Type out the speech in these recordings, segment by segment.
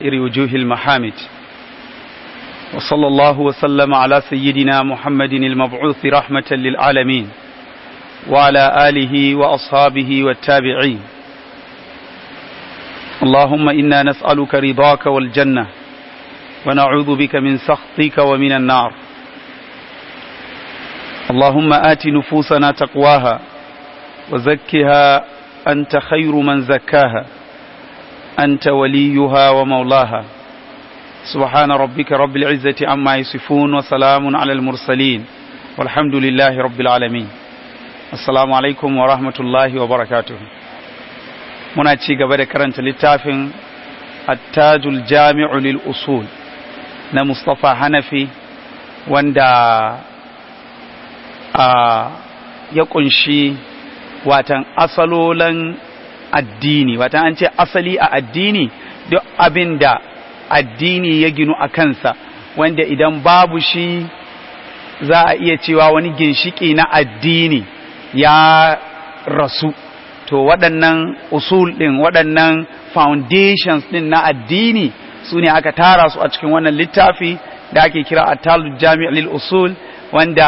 وجوه المحامد وصلى الله وسلم على سيدنا محمد المبعوث رحمة للعالمين وعلى آله وأصحابه والتابعين اللهم إنا نسألك رضاك والجنة ونعوذ بك من سخطك ومن النار اللهم آت نفوسنا تقواها وزكها أنت خير من زكاها أنت وليها ومولاها سبحان ربك رب العزة عما يصفون وسلام على المرسلين والحمد لله رب العالمين السلام عليكم ورحمة الله وبركاته muna ci gaba da karanta littafin attajul jami'u lil usul na Mustapha Hanafi wanda a ya kunshi watan asalolan addini watan an ce asali a addini duk abin da addini ya ginu a kansa wanda idan babu shi za a iya cewa wani ginshiki na addini ya rasu to waɗannan usul ɗin waɗannan foundations ɗin na addini su ne aka tara su a cikin wannan littafi da ake kira atal jami' lil usul wanda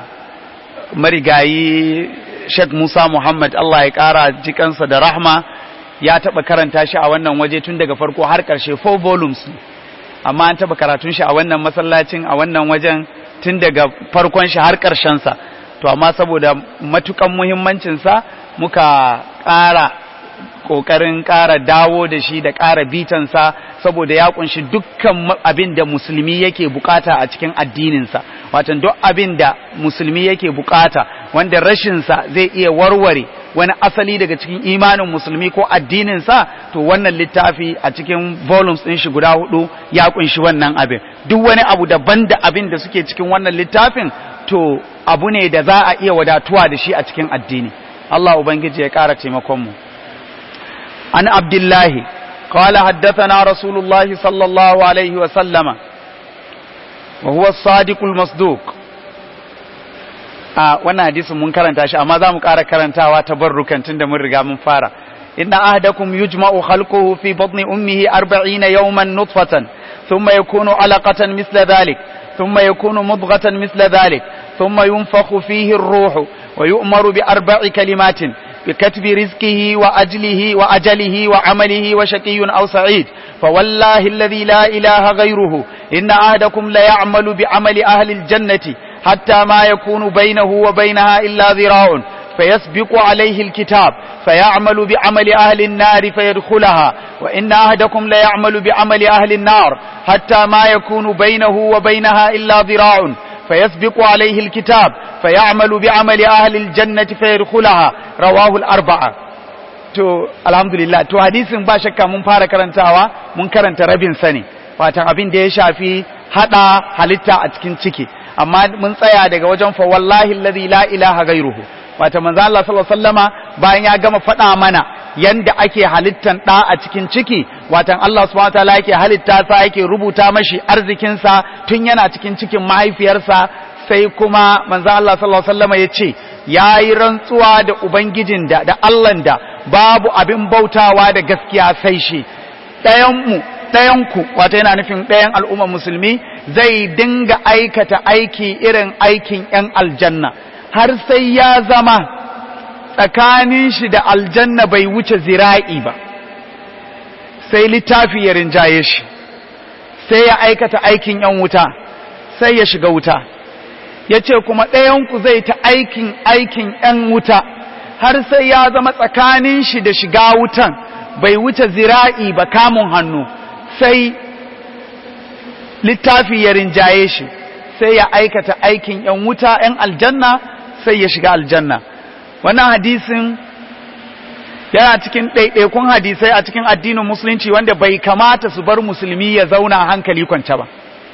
marigayi Sheikh Musa Muhammad Allah ya ƙara jikansa da rahma ya taɓa karanta shi a wannan waje tun daga farko har ƙarshe four volumes amma an taɓa karatun shi a wannan masallacin a wannan wajen tun daga farkon shi har ƙarshensa to amma saboda matukan muhimmancinsa muka ƙara ƙoƙarin ƙara dawo da shi da ƙara bitansa saboda ya kunshi dukkan abin da musulmi yake bukata a cikin addininsa watan duk abin da musulmi yake bukata wanda rashinsa zai iya warware wani asali daga cikin imanin musulmi ko addininsa to wannan littafi a cikin volumes ɗin shi guda hudu ya kunshi wannan abin duk wani abu daban da abin da suke cikin wannan littafin to abu ne da za a iya wadatuwa da shi a cikin addini Allah ubangiji ya ƙara taimakon mu an abdullahi قال حدثنا رسول الله صلى الله عليه وسلم وهو الصادق المصدوق a wannan hadisin mun karanta shi amma za mu ƙara karantawa tabarrukan tunda mun riga mun fara inna ahdakum yujma'u khalquhu fi batni ummihi 40 yawman nutfatan thumma yakunu alaqatan misla dhalik thumma yakunu mudghatan misla dhalik thumma yunfakhu fihi ar-ruhu wa yu'maru bi arba'i kalimatin بكتب رزقه وأجله وأجله وعمله وشقي أو سعيد فوالله الذي لا إله غيره إن أحدكم ليعمل بعمل أهل الجنة حتى ما يكون بينه وبينها إلا ذراع فيسبق عليه الكتاب فيعمل بعمل أهل النار فيدخلها وإن أحدكم ليعمل بعمل أهل النار حتى ما يكون بينه وبينها إلا ذراع فيسبق عليه الكتاب فيعمل بعمل أهل الجنة فيدخلها رواه الأربعة to alhamdulillah to hadisin ba shakka mun fara karantawa mun karanta rabin sani watan abin da ya shafi hada halitta a cikin ciki amma mun tsaya daga wajen fa wallahi alladhi la ilaha ghairuhu wata manzo Allah sallallahu alaihi wasallama bayan ya gama faɗa mana yanda ake halittan ɗa a cikin ciki watan Allah subhanahu wataala yake halitta sa yake rubuta mashi arzikin sa tun yana cikin cikin mahaifiyarsa sai kuma manzo Allah sallallahu alaihi wasallama ya ce yayi rantsuwa da ubangijin da da Allah da babu abin bautawa da gaskiya sai shi ɗayan mu ɗayan ku wato yana nufin ɗayan al'ummar musulmi zai dinga aikata aiki irin aikin 'yan aljanna har sai ya zama tsakanin shi da aljanna bai wuce zira'i ba sai littafi ya rinjaye shi sai ya aikata aikin yan wuta sai ya shiga wuta ya ce kuma ɗayanku zai ta aikin aikin yan wuta har sai ya zama tsakanin shi da shiga wutan bai wuce zira'i ba kamun hannu sai littafi ya rinjaye shi sai ya aikata aikin yan wuta yan aljanna sai ya shiga aljanna wannan hadisin yana cikin ɗaiɗaikun hadisai a cikin addinin musulunci wanda bai kamata su bar musulmi ya zauna hankali kwance ba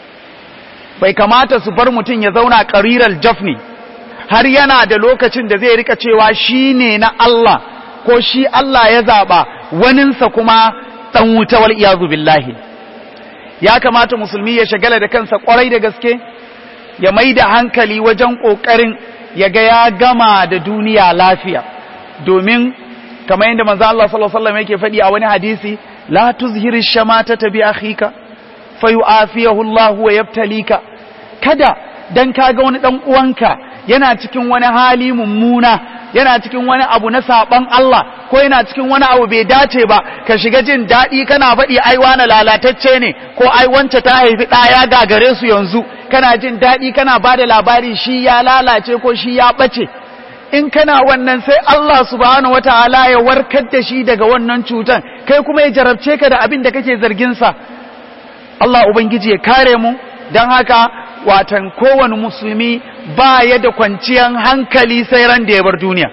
bai kamata su bar mutum ya zauna ƙarirar jafni har yana da lokacin da zai rika cewa shi ne na Allah ko shi Allah ya zaɓa waninsa kuma ɗan wuta wal iyazu billahi ya kamata musulmi ya shagala da kansa ƙwarai da gaske ya mai da hankali wajen ƙoƙarin ya ga ya gama da duniya lafiya domin kamar yadda manzo Allah sallallahu alaihi wasallam yake faɗi a wani hadisi la tuzhir ash-shamatata bi akhika fayu'afiyahu Allah wa yabtalika kada dan kaga wani dan uwanka yana cikin wani hali mummuna yana cikin wani abu na saban Allah ko yana cikin wani abu bai dace ba ka shiga jin daɗi kana faɗi ai wani lalatacce ne ko ai wance ta haifi ɗaya gagare su yanzu kana jin daɗi kana ba da labari shi ya lalace ko shi ya ɓace in kana wannan sai Allah subhanahu wataala ya warkar da shi daga wannan cutan kai kuma ya jarabce ka da abin da kake zargin sa Allah ubangiji ya kare mu dan haka watan kowane musulmi ba ya da kwanciyar hankali sai ran da ya bar duniya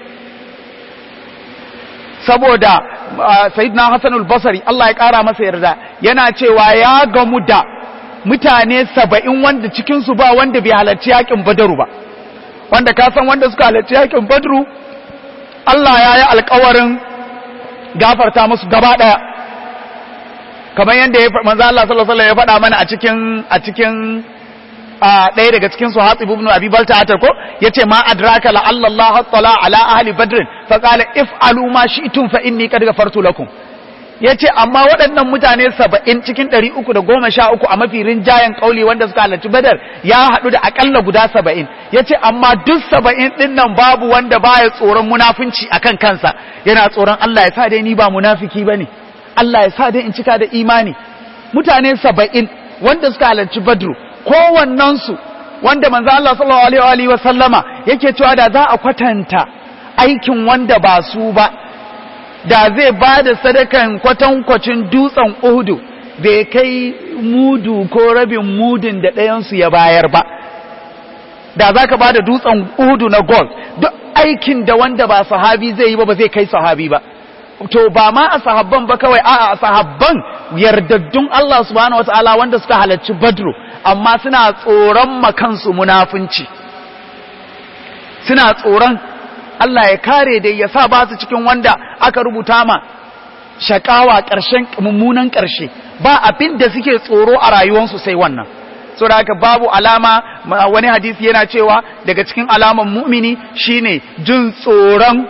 saboda sayyidina Hassan al-Basri Allah ya kara masa yarda yana cewa ya gamu da mutane saba'in wanda cikinsu ba wanda bai halarci yakin badaru ba wanda ka san wanda suka halarci yakin badru Allah ya yi alkawarin gafarta musu gaba daya kamar yadda ya manzo Allah sallallahu alaihi ya faɗa mana a cikin a cikin ɗaya daga cikin su Hatib ibn Abi Balta ko yace ma adraka la Allah tala ala ahli badr fa qala if'alu ma shi'tum fa inni qad ghafartu lakum ya ce amma waɗannan mutane saba'in cikin ɗari uku da goma sha uku a mafi rinjayen ƙauli wanda suka halarci badar ya haɗu da aƙalla guda saba'in ya ce amma duk saba'in ɗin nan babu wanda baya tsoron munafunci a kan kansa yana tsoron Allah ya sa dai ni ba munafiki ba ne Allah ya sa dai in cika da imani mutane saba'in wanda suka halarci badru kowannensu wanda manzo Allah sallallahu alaihi wa sallama yake cewa da za a kwatanta aikin wanda ba su ba da zai ba da sadakan kwatankwacin dutsen uhudu bai kai mudu ko rabin mudun da ɗayansu ya bayar ba da za ka ba da dutsen uhudu na gold duk aikin da wanda ba sahabi zai yi ba ba zai kai sahabi ba to ba ma a sahabban ba kawai a a sahabban yardaddun Allah subhanahu wataala wanda suka halarci badru amma suna tsoron makansu munafunci suna tsoron Allah ya kare da ya sa ba su cikin wanda aka rubuta ma shakawa ƙarshen mummunan ƙarshe ba abin da suke tsoro a rayuwarsu sai wannan so da haka babu alama wani hadisi yana cewa daga cikin alaman mu'mini shine jin tsoron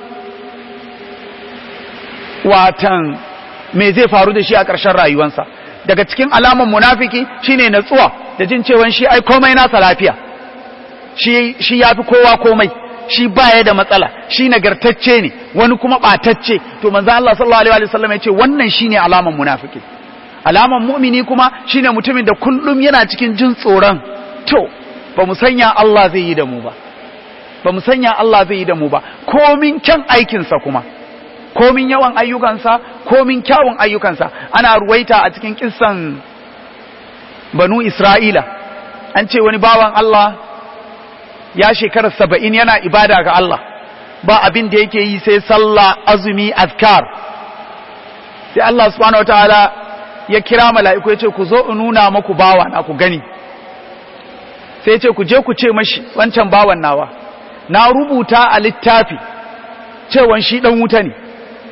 watan me zai faru da shi a ƙarshen rayuwarsa daga cikin alaman munafiki shine natsuwa da jin cewa shi ai komai nasa lafiya shi shi yafi kowa komai shi baya da matsala shi nagartacce ne wani kuma batacce to manzo Allah sallallahu alaihi wasallam ya ce wannan shine alaman munafiki alaman mu'mini kuma shine mutumin da kullum yana cikin jin tsoron to ba mu sanya Allah zai yi da mu ba ba mu sanya Allah zai yi da mu ba komin kyan aikinsa kuma komin yawan ayyukansa komin kyawun ayyukansa ana ruwaita a cikin kissan banu Isra'ila an ce wani bawan Allah ya shekara saba'in yana ibada ga Allah ba abin da yake yi sai sallah azumi azkar sai Allah subhanahu wa ta'ala ya kira mala'iku ya ce ku zo in nuna maku bawa na ku gani sai ce ku je ku ce mashi wancan bawan nawa na rubuta a littafi cewan shi dan wuta ne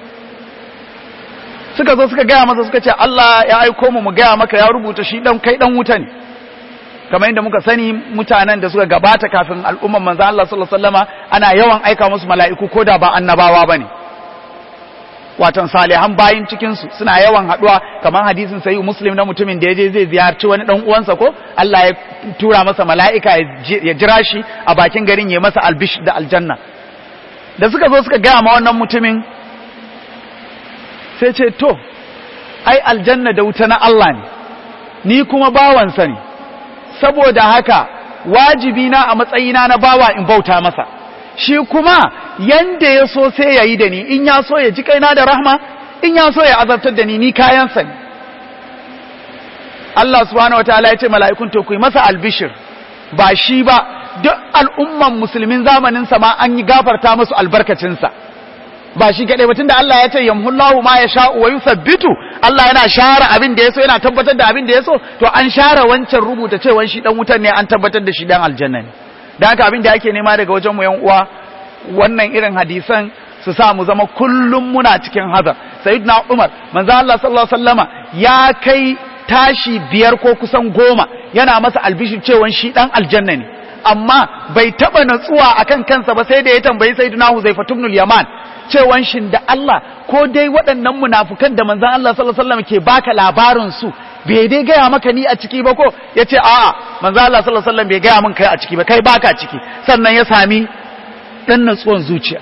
suka zo suka gaya masa suka ce Allah ya aiko mu mu gaya maka ya rubuta shi dan kai dan wuta ne kamar yadda muka sani mutanen da suka gabata kafin al'umman manzo Allah sallallahu alaihi wasallama ana yawan aika musu mala'iku koda ba annabawa bane watan salihan bayin cikin su suna yawan haduwa kamar hadisin sayyid muslim na mutumin da yaje zai ziyarci wani dan uwansa ko Allah ya tura masa mala'ika ya jira shi a bakin garin ya masa albish da aljanna da suka zo suka gaya ma wannan mutumin sai ce to ai aljanna da wuta na Allah ne ni kuma bawansa ne saboda haka wajibi na a matsayina na bawa in bauta masa shi kuma yanda ya so sai ya yi da ni in ya so ya ji kaina da rahma in ya so ya azabtar da ni ni kayansa ne Allah subhanahu wa ta'ala ya ce mala'ikun to ku yi masa albishir ba shi ba duk al'umman musulmin zamanin sa ma an yi gafarta musu albarkacinsa ba shi kaɗai ba tunda Allah ya ce yamhullahu ma ya sha'u wa yusabbitu Allah yana share abin da yaso yana tabbatar da abin da yaso to an share wancan rubuta cewa shi dan wutan ne an tabbatar da shi dan aljanna ne dan haka abin da ake nema daga wajen mu yan uwa wannan irin hadisan su sa mu zama kullum muna cikin hazar sayyidina Umar manzo Allah sallallahu alaihi wasallama ya kai tashi biyar ko kusan goma yana masa albishir cewa shi dan aljanna ne amma bai taba natsuwa akan kansa ba sai da ya tambayi sayyidina Huzaifa ibn al-Yaman cewan shin da Allah ko dai waɗannan munafukan da manzon Allah sallallahu alaihi wasallam ke baka labarin su bai dai gaya maka ni a ciki ba ko yace a'a manzon Allah sallallahu alaihi wasallam bai gaya min kai a ciki ba kai baka ciki sannan ya sami dan natsuwan zuciya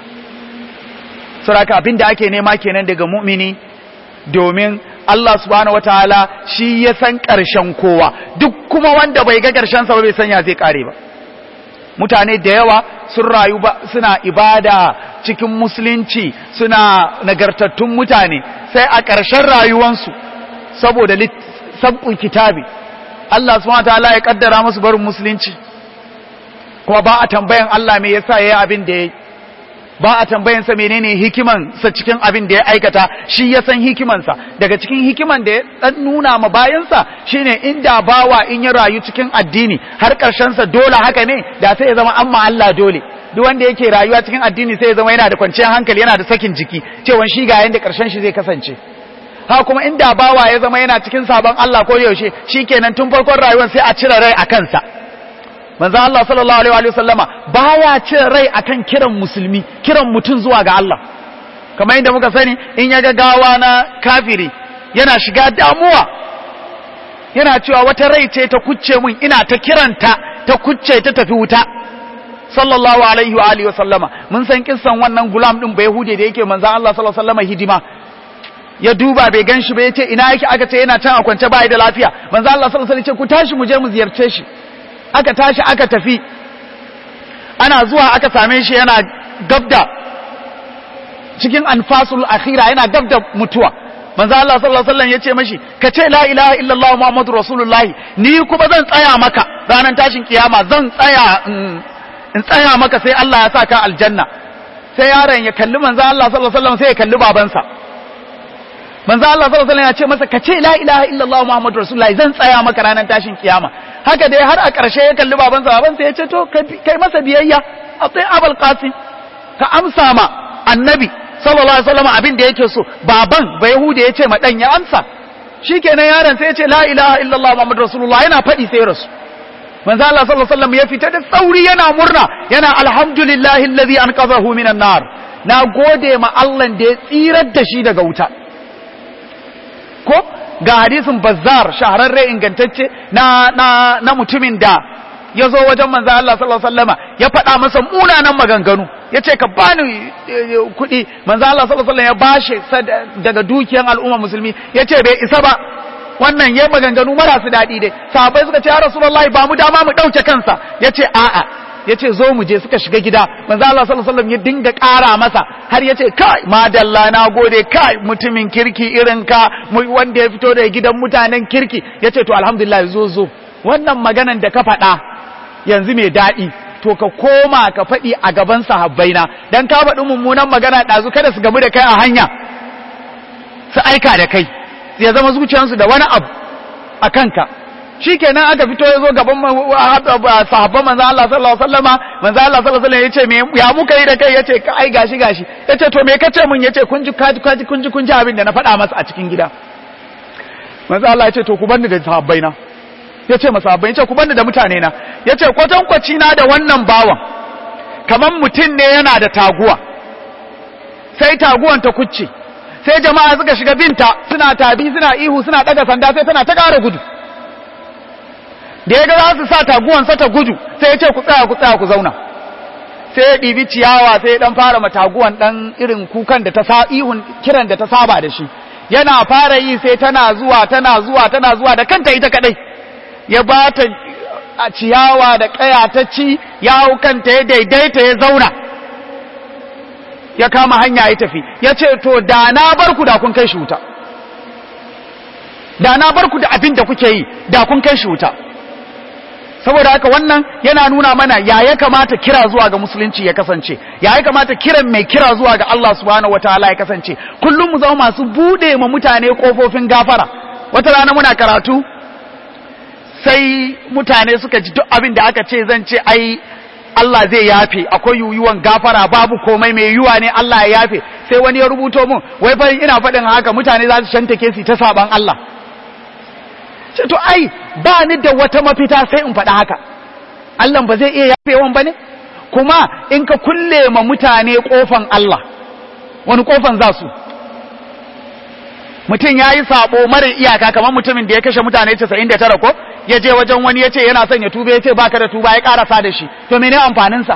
saboda abin da ake nema kenan daga mu'mini domin Allah subhanahu wataala shi ya san ƙarshen kowa duk kuma wanda bai ga ƙarshen sa ba bai san ya zai kare ba mutane da yawa sun rayu ba suna ibada cikin musulunci suna nagartattun mutane sai a ƙarshen rayuwansu saboda sab'ul kitabi Allah subhanahu wataala ya kaddara musu barin musulunci kuma ba a tambayan Allah me yasa yayi abin da yayi ba a tambayan sa menene hikiman sa cikin abin da ya aikata shi ya san hikiman sa daga cikin hikiman da ya dan nuna ma bayan sa shine inda bawa in ya rayu cikin addini har karshen sa dole haka ne da sai ya zama amma Allah dole duk wanda yake rayuwa cikin addini sai ya zama yana da kwanciyar hankali yana da sakin jiki cewa shi ga yanda karshen shi zai kasance ha kuma inda bawa ya zama yana cikin sabon Allah ko yaushe shikenan tun farkon rayuwar sai a cire rai a kansa manzo Allah sallallahu alaihi wa sallama baya cire rai akan kiran musulmi kiran mutum zuwa ga Allah kamar yadda muka sani in ya ga gawa na kafiri yana shiga damuwa yana cewa wata rai ce ta kucce mun ina ta kiranta ta kucce ta tafi wuta sallallahu alaihi wa alihi wa sallama mun san kissan wannan gulam din bai hude da yake manzo Allah sallallahu alaihi wa sallama hidima ya duba bai gan shi ba ya ce ina yake aka ce yana can a kwance bai da lafiya manzo Allah sallallahu alaihi wa sallam ce ku tashi mu je mu ziyarce shi aka tashi aka tafi ana zuwa aka same shi yana gabda cikin anfasul akhira yana gabda mutuwa manzo Allah sallallahu alaihi wasallam yace mashi ka ce la ilaha illallah muhammadur rasulullah ni kuma zan tsaya maka ranar tashin kiyama zan tsaya in tsaya maka sai Allah ya saka aljanna sai yaron ya kalli manzo Allah sallallahu alaihi wasallam sai ya kalli babansa manzo Allah sallallahu alaihi wasallam ya ce masa ka ce la ilaha illallah muhammadur rasulullah zan tsaya maka ranar tashin kiyama haka dai har a ƙarshe ya kalli babansa babansa ya ce to kai masa biyayya a tsaye abul qasim ka amsa ma annabi sallallahu alaihi wasallam abin da yake so baban ba yahuda ya ce ma dan ya amsa shikenan yaron sai ya ce la ilaha illallah muhammadur rasulullah yana faɗi sai rasu manzo Allah sallallahu alaihi wasallam ya fita da sauri yana murna yana alhamdulillahi alladhi anqadhahu minan nar na gode ma Allah da ya tsirar da shi daga wuta ko ga hadisin bazzar shahararre ingantacce na na na mutumin da ya zo wajen manzo Allah sallallahu alaihi wasallama ya faɗa masa munanan maganganu ya ce ka bani kuɗi manzo Allah sallallahu alaihi wasallam ya bashi daga dukiyan al'umma musulmi ya ce bai isa ba wannan yayi maganganu marasu daɗi dai sahabbai suka ce ya rasulullahi ba mu dama mu ɗauke kansa ya ce a'a ya ce zo mu je suka shiga gida manzo Allah sallallahu alaihi wasallam ya dinga ƙara masa har ya ce kai madalla na gode kai mutumin kirki irin ka wanda ya fito daga gidan mutanen kirki ya ce to alhamdulillah zo zo wannan maganan da ka faɗa yanzu mai daɗi to ka koma ka faɗi a gaban sahabbaina dan ka faɗi mummunan magana ɗazu kada su gamu da kai a hanya su aika da kai ya zama zuciyarsu da wani abu a kanka shikenan aka fito ya zo gaban sahabban manzo Allah sallallahu alaihi wasallama manzo Allah sallallahu alaihi wasallam yace me ya muka yi da kai yace ka ai gashi gashi yace to me kace mun yace kun ji kaji kaji kun ji kun ji abin da na faɗa masa a cikin gida manzo Allah yace to ku banni da sahabbai na yace masa sahabbai yace ku banni da mutane na yace kwatankwaci na da wannan bawan kaman mutum ne yana da taguwa sai taguwan ta kucce sai jama'a suka shiga binta suna tabi suna ihu suna daga sanda sai tana ta ƙara gudu da ya ga za su sa taguwansa ta gudu sai ya ce ku tsaya ku tsaya ku zauna sai ya ɗibi ciyawa sai ya ɗan fara mataguwan ɗan irin kukan da ta sa ihun kiran da ta saba da shi yana fara yi sai tana zuwa tana zuwa tana zuwa da kanta ita kadai ya ba ta a ciyawa da ƙaya ta ci ya hau kanta ya daidaita ya zauna ya kama hanya ya tafi ya ce to da na bar ku da kun kai shi wuta da na bar ku da abin da kuke yi da kun kai shi wuta saboda haka wannan yana nuna mana ya ya kamata kira zuwa ga musulunci ya kasance ya ya kamata kiran mai kira zuwa ga Allah subhanahu wataala ya kasance kullum mu zama masu bude ma mutane kofofin gafara wata rana muna karatu sai mutane suka ji duk abin da aka ce zan ce ai Allah zai yafe akwai yuyuwan gafara babu komai mai yiwuwa ne Allah ya yafe sai wani ya rubuto mun wai fa ina faɗin haka mutane za su shantake su ta saban Allah ce to ai ba ni da wata mafita sai in faɗa haka Allah ba zai iya yafewan bane kuma in ka kulle ma mutane kofan Allah wani kofan za su mutum ya yi sabo mara iyaka kamar mutumin da ya kashe mutane 99 ko ya je wajen wani ya ce yana son ya tuba ya ce baka da tuba ya karasa da shi to mene amfaninsa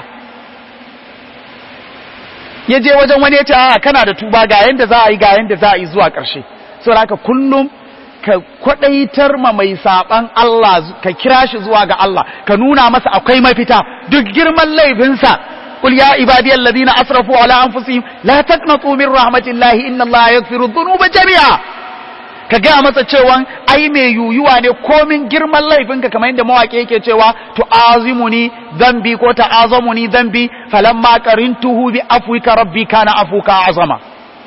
ya je wajen wani ya ce a kana da tuba ga yanda za a yi ga yanda za a yi zuwa ƙarshe saboda haka kullum ka kwadaitar ma mai saban Allah ka kira shi zuwa ga Allah ka nuna masa akwai mafita duk girman laifinsa قل يا عبادي الذين أسرفوا على أنفسهم لا تقنطوا من رحمة الله إن الله يغفر الذنوب جميعا ka gaya masa cewa ai mai yuyuwa ne komin girman laifinka kamar yadda mawaƙi yake cewa tu'azimuni zambi ko ta'azamuni zambi falamma qarintuhu bi afwika rabbi kana afuka azama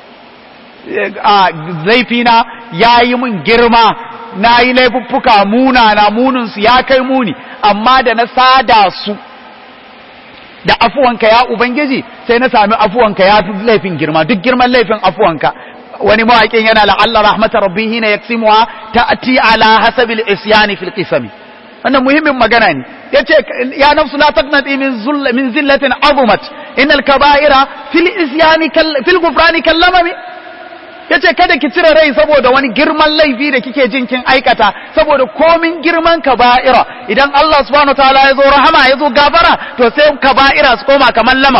a laifina yayi min girma nayi laifuffuka muna na munin su ya kai muni amma da na sada su da afuwanka ya ubangiji sai na sami afuwanka ya fi laifin girma duk girman laifin afuwanka wani mawaƙin yana la'alla rahmatar rabbi hina yaksimuha ta'ti ala hasabil isyani fil qisami wannan muhimmin magana ne yace ya nafsu la taqnati min zull min zillatin azumat innal kaba'ira fil isyani fil ghufrani kallamami yace kada ki cire rai saboda wani girman laifi da kike jin kin aikata saboda komin girman kaba'ira idan Allah subhanahu wataala ya zo rahama ya zo gafara to sai kaba'ira su koma kaman lamam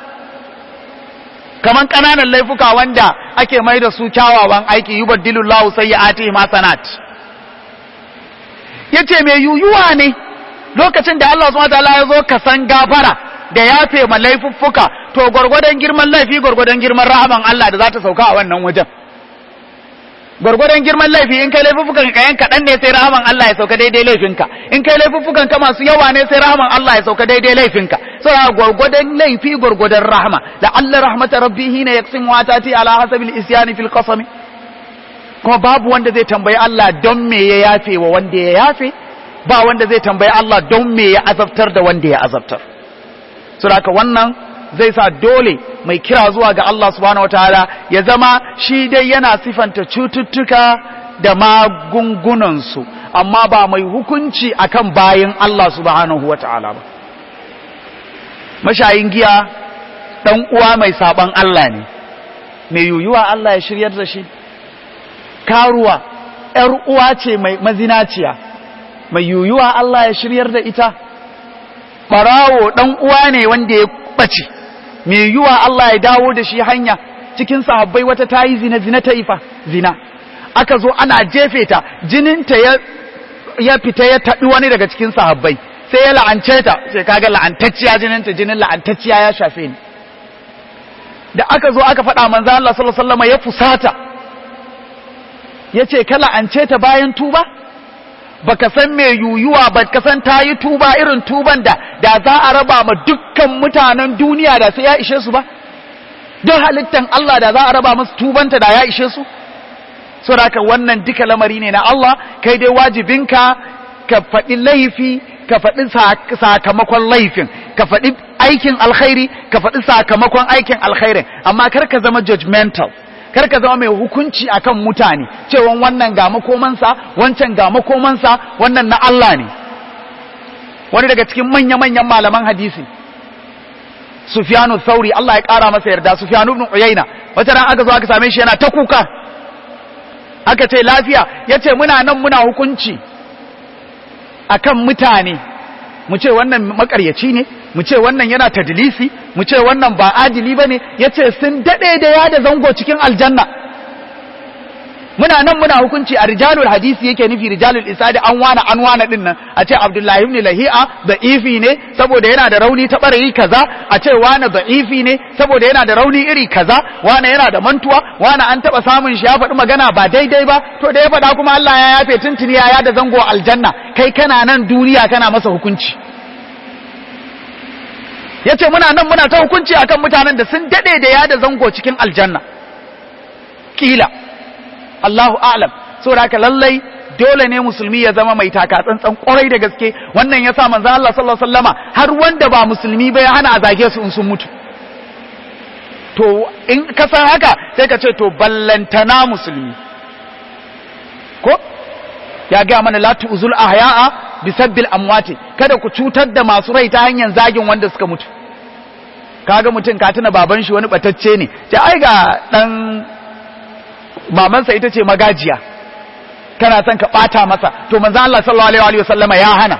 kaman kananan laifuka wanda ake mai da su kyawawan aiki yubaddilullahu sayyi'ati hasanat yace me yuyuwa ne lokacin da Allah subhanahu wataala ya zo ka san gafara da yafe ma laifuffuka to gwargwadon girman laifi gwargwadon girman rahaman Allah da za ta sauka a wannan wajen gwargwadon girman laifi in kai laifuffukan ka yan kaɗan ne sai rahaman Allah ya sauka daidai laifinka in kai laifuffukan ka masu yawa ne sai rahaman Allah ya sauka daidai laifinka sai gwargwadon laifi gwargwadon rahama la Allah rahmata rabbi hina yaqsim wa tati ala hasabil isyani fil qasam kuma babu wanda zai tambayi Allah don me ya yafe wa wanda ya yafe ba wanda zai tambayi Allah don me ya azabtar da wanda ya azabtar saboda wannan zai sa dole mai kira zuwa ga Allah subhanahu wataala ya zama shi dai yana sifanta cututtuka da magungunansu amma ba mai hukunci akan bayin Allah subhanahu wataala ba mashayin giya dan uwa mai saban Allah ne mai yuyuwa Allah ya shiryar da shi karuwa ‘yar uwa ce mai mazinaciya mai yuyuwa Allah ya shiryar da ita ɓarawo ɗan uwa ne wanda ya ɓace mai yuyuwa Allah ya dawo da shi hanya cikin sahabbai wata ta yi zina zina ta ifa zina aka zo ana jefe ta jininta ya, ya fita ya taɗi wani daga cikin sahabbai sai ya la'ance ta sai kaga la'antacciya jininta jinin la'antacciya ya shafe ni da aka zo aka faɗa manzo Allah sallallahu alaihi wasallam ya fusata ya ce kala an ce ta bayan tuba baka san me yuyuwa ba ka san ta yi tuba irin tuban da da za a raba ma dukkan mutanen duniya da sai ya ishe su ba don halittan Allah da za a raba musu tubanta da ya ishe su so da wannan duka lamari ne na Allah kai dai wajibinka ka faɗi laifi ka faɗi sakamakon laifin ka faɗi aikin alkhairi ka faɗi sakamakon aikin alkhairin amma kar ka zama judgmental kar ka zama mai hukunci akan mutane cewa wannan ga makomansa wancan ga makomansa wannan na Allah ne wani daga cikin manya-manyan malaman hadisi Sufyanu Thauri Allah ya kara masa yarda Sufyanu ibn Uyayna wata ran aka zo aka same shi yana ta kuka aka ce lafiya yace muna nan muna hukunci akan mutane mu ce wannan makaryaci ne mu ce wannan yana tadlisi mu ce wannan ba adili bane yace sun dade da ya da zango cikin aljanna muna nan muna hukunci a rijalul hadisi yake nufi rijalul isadi an wana an wana din nan a ce abdullahi ibn lahi'a da ifi ne saboda yana da rauni ta barayi kaza a ce wani da ifi ne saboda yana da rauni iri kaza wani yana da mantuwa wani an taba samun shi ya faɗi magana ba daidai ba to da ya faɗa kuma Allah ya yafe tuntuni ya da zango aljanna kai kana nan duniya kana masa hukunci yace muna nan muna ta hukunci akan mutanen da sun dade da ya da zango cikin aljanna kila Allahu a'lam saboda haka lallai dole ne musulmi ya zama mai taka tsantsan kwarai da gaske wannan yasa manzo Allah sallallahu alaihi wasallama har wanda ba musulmi ba ya hana a zage su in sun mutu to in ka san haka sai ka ce to ballantana musulmi ko ya ga mana la tu'zul ahya'a bisabbil amwati kada ku cutar da masu rai ta hanyar zagin wanda suka mutu kaga mutum ka tuna baban shi wani batacce ne ce ai ga dan mamansa ita ce magajiya kana son ka bata masa to manzo Allah sallallahu alaihi wa sallama ya hana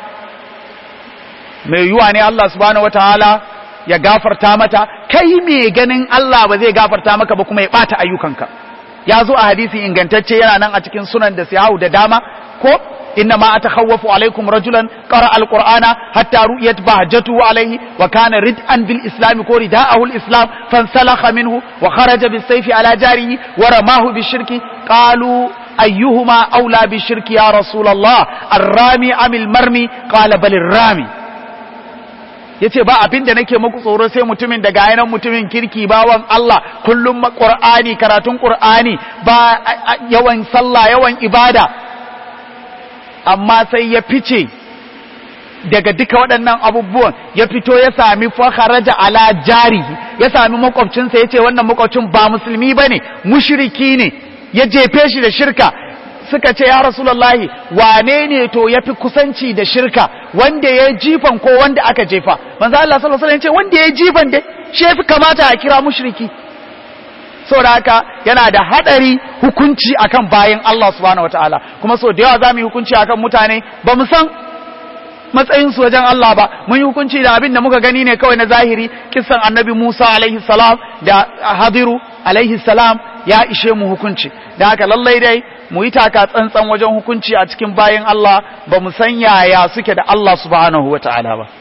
mai yuwa ne Allah subhanahu wataala ya gafarta mata kai me ganin Allah ba zai gafarta maka ba kuma ya bata ayyukanka ya zo a hadisi ingantacce yana nan a cikin sunan da siyahu da dama ko inna ma atakhawwafu alaikum rajulan qara alqur'ana hatta ru'yat bahjatu alaihi wa kana rid'an bil islam ko rida'ahu al islam fansalakha minhu wa kharaja bis sayfi ala jarihi wa ramahu bis shirki qalu ayyuhuma aula bis shirki ya rasulullah ar-rami am al-marmi qala bal ar-rami yace ba abin da nake muku tsoro sai mutumin da gayanan mutumin kirki bawan Allah kullum Qur'ani karatun Qur'ani ba yawan sallah yawan ibada amma sai ya fice daga duka waɗannan abubuwan ya fito ya sami fakharaja ala jari ya sami makwabcinsa yace wannan makwabcin ba musulmi bane mushriki ne ya jefe shi da shirka suka ce ya rasulullahi wane ne to ya fi kusanci da shirka wanda ya jifan ko wanda aka jefa manzo Allah sallallahu alaihi wasallam ce wanda ya jifan dai shi yafi kamata a kira mushriki saboda haka yana da hadari hukunci akan bayin Allah subhanahu wataala kuma so da yawa zamu yi hukunci akan mutane ba mu san matsayin su wajen Allah ba mun yi hukunci da abin da muka gani ne kawai na zahiri kissan annabi Musa alaihi salam da Hadiru alaihi salam ya ishe mu hukunci da haka lallai dai mu yi taka tsantsan wajen hukunci a cikin bayan Allah ba mu san yaya suke da Allah subhanahu wa ta'ala ba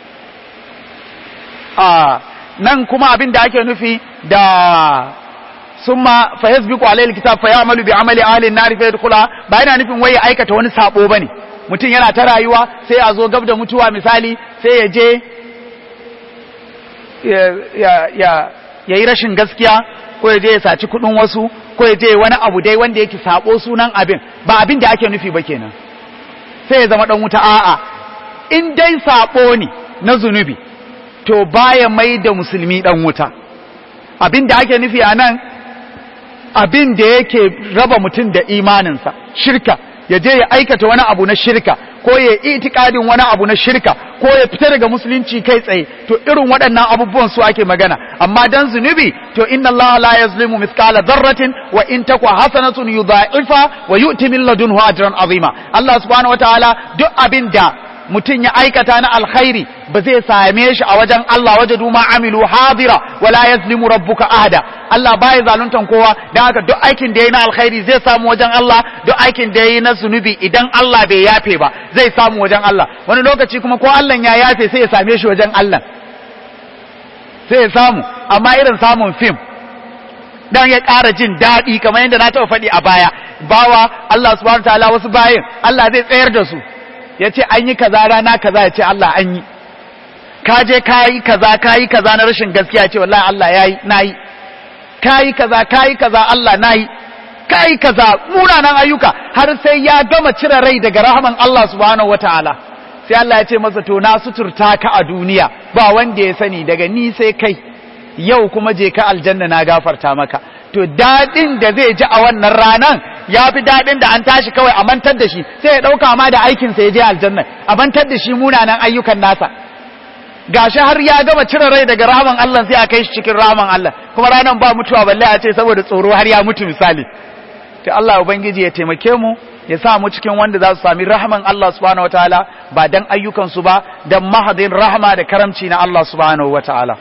a nan kuma abin da ake nufi da summa fa yasbiqu alayhi alkitab fa ya'malu bi amali ahli an-nar fa yadkhula ba yana nufin wai ya aikata wani sabo bane mutum yana ta rayuwa sai a zo gab da mutuwa misali sai ya je ya ya yi rashin gaskiya ko ya je ya saci kudin wasu ko ya je wani abu dai wanda yake sabo sunan abin ba abin da ake nufi ba kenan sai ya zama dan wuta a'a in dai sabo ne na zunubi to baya mai da musulmi dan wuta abin da ake nufi a nan abin da yake raba mutum da imaninsa shirka ya je ya aikata wani abu na shirka ko ya itikadin wani abu na shirka ko ya fita daga musulunci kai tsaye to irin waɗannan abubuwan su ake magana amma dan zunubi to inna Allah la yazlimu mithqala dharratin wa in takwa hasanatun yudha'ifa wa yu'ti min ladunhu ajran azima Allah subhanahu wataala duk abin da mutum ya aikata na alkhairi ba zai same shi a wajen Allah waje duma amilu hadira wala yazlimu rabbuka ahada Allah baya zaluntan kowa dan haka duk aikin da yayi na alkhairi zai samu wajen Allah duk aikin da yayi na zunubi idan Allah bai yafe ba zai samu wajen Allah wani lokaci kuma ko Allah ya yafe sai ya same shi wajen Allah sai ya samu amma irin samun fim dan ya ƙara jin daɗi kamar yadda na taɓa faɗi a baya bawa Allah subhanahu wataala wasu bayin Allah zai tsayar da su ya ce an yi kaza rana kaza ya ce Allah an yi ka je ka yi kaza ka yi kaza na rashin gaskiya ya ce wallahi Allah ya yi na yi ka yi kaza ka yi kaza Allah na yi ka yi kaza munanan ayyuka har sai ya gama cire rai daga rahaman Allah subhanahu wataala sai Allah ya ce masa to na suturta ka a duniya ba wanda ya sani daga ni sai kai yau kuma je ka aljanna na gafarta maka to dadin da zai ji a wannan ranan ya fi daɗin da an tashi kawai a mantar da shi sai ya ɗauka ma da aikinsa ya je aljanna a mantar da shi munanan ayyukan nasa gashi har ya gama cire rai daga rahaman Allah sai a kai shi cikin rahaman Allah kuma ranan ba mutuwa balle a ce saboda tsoro har ya mutu misali to Allah ubangiji ya taimake mu ya sa mu cikin wanda za su sami rahaman Allah subhanahu wataala ba dan ayyukan su ba dan mahadin rahama da karamci na Allah subhanahu wataala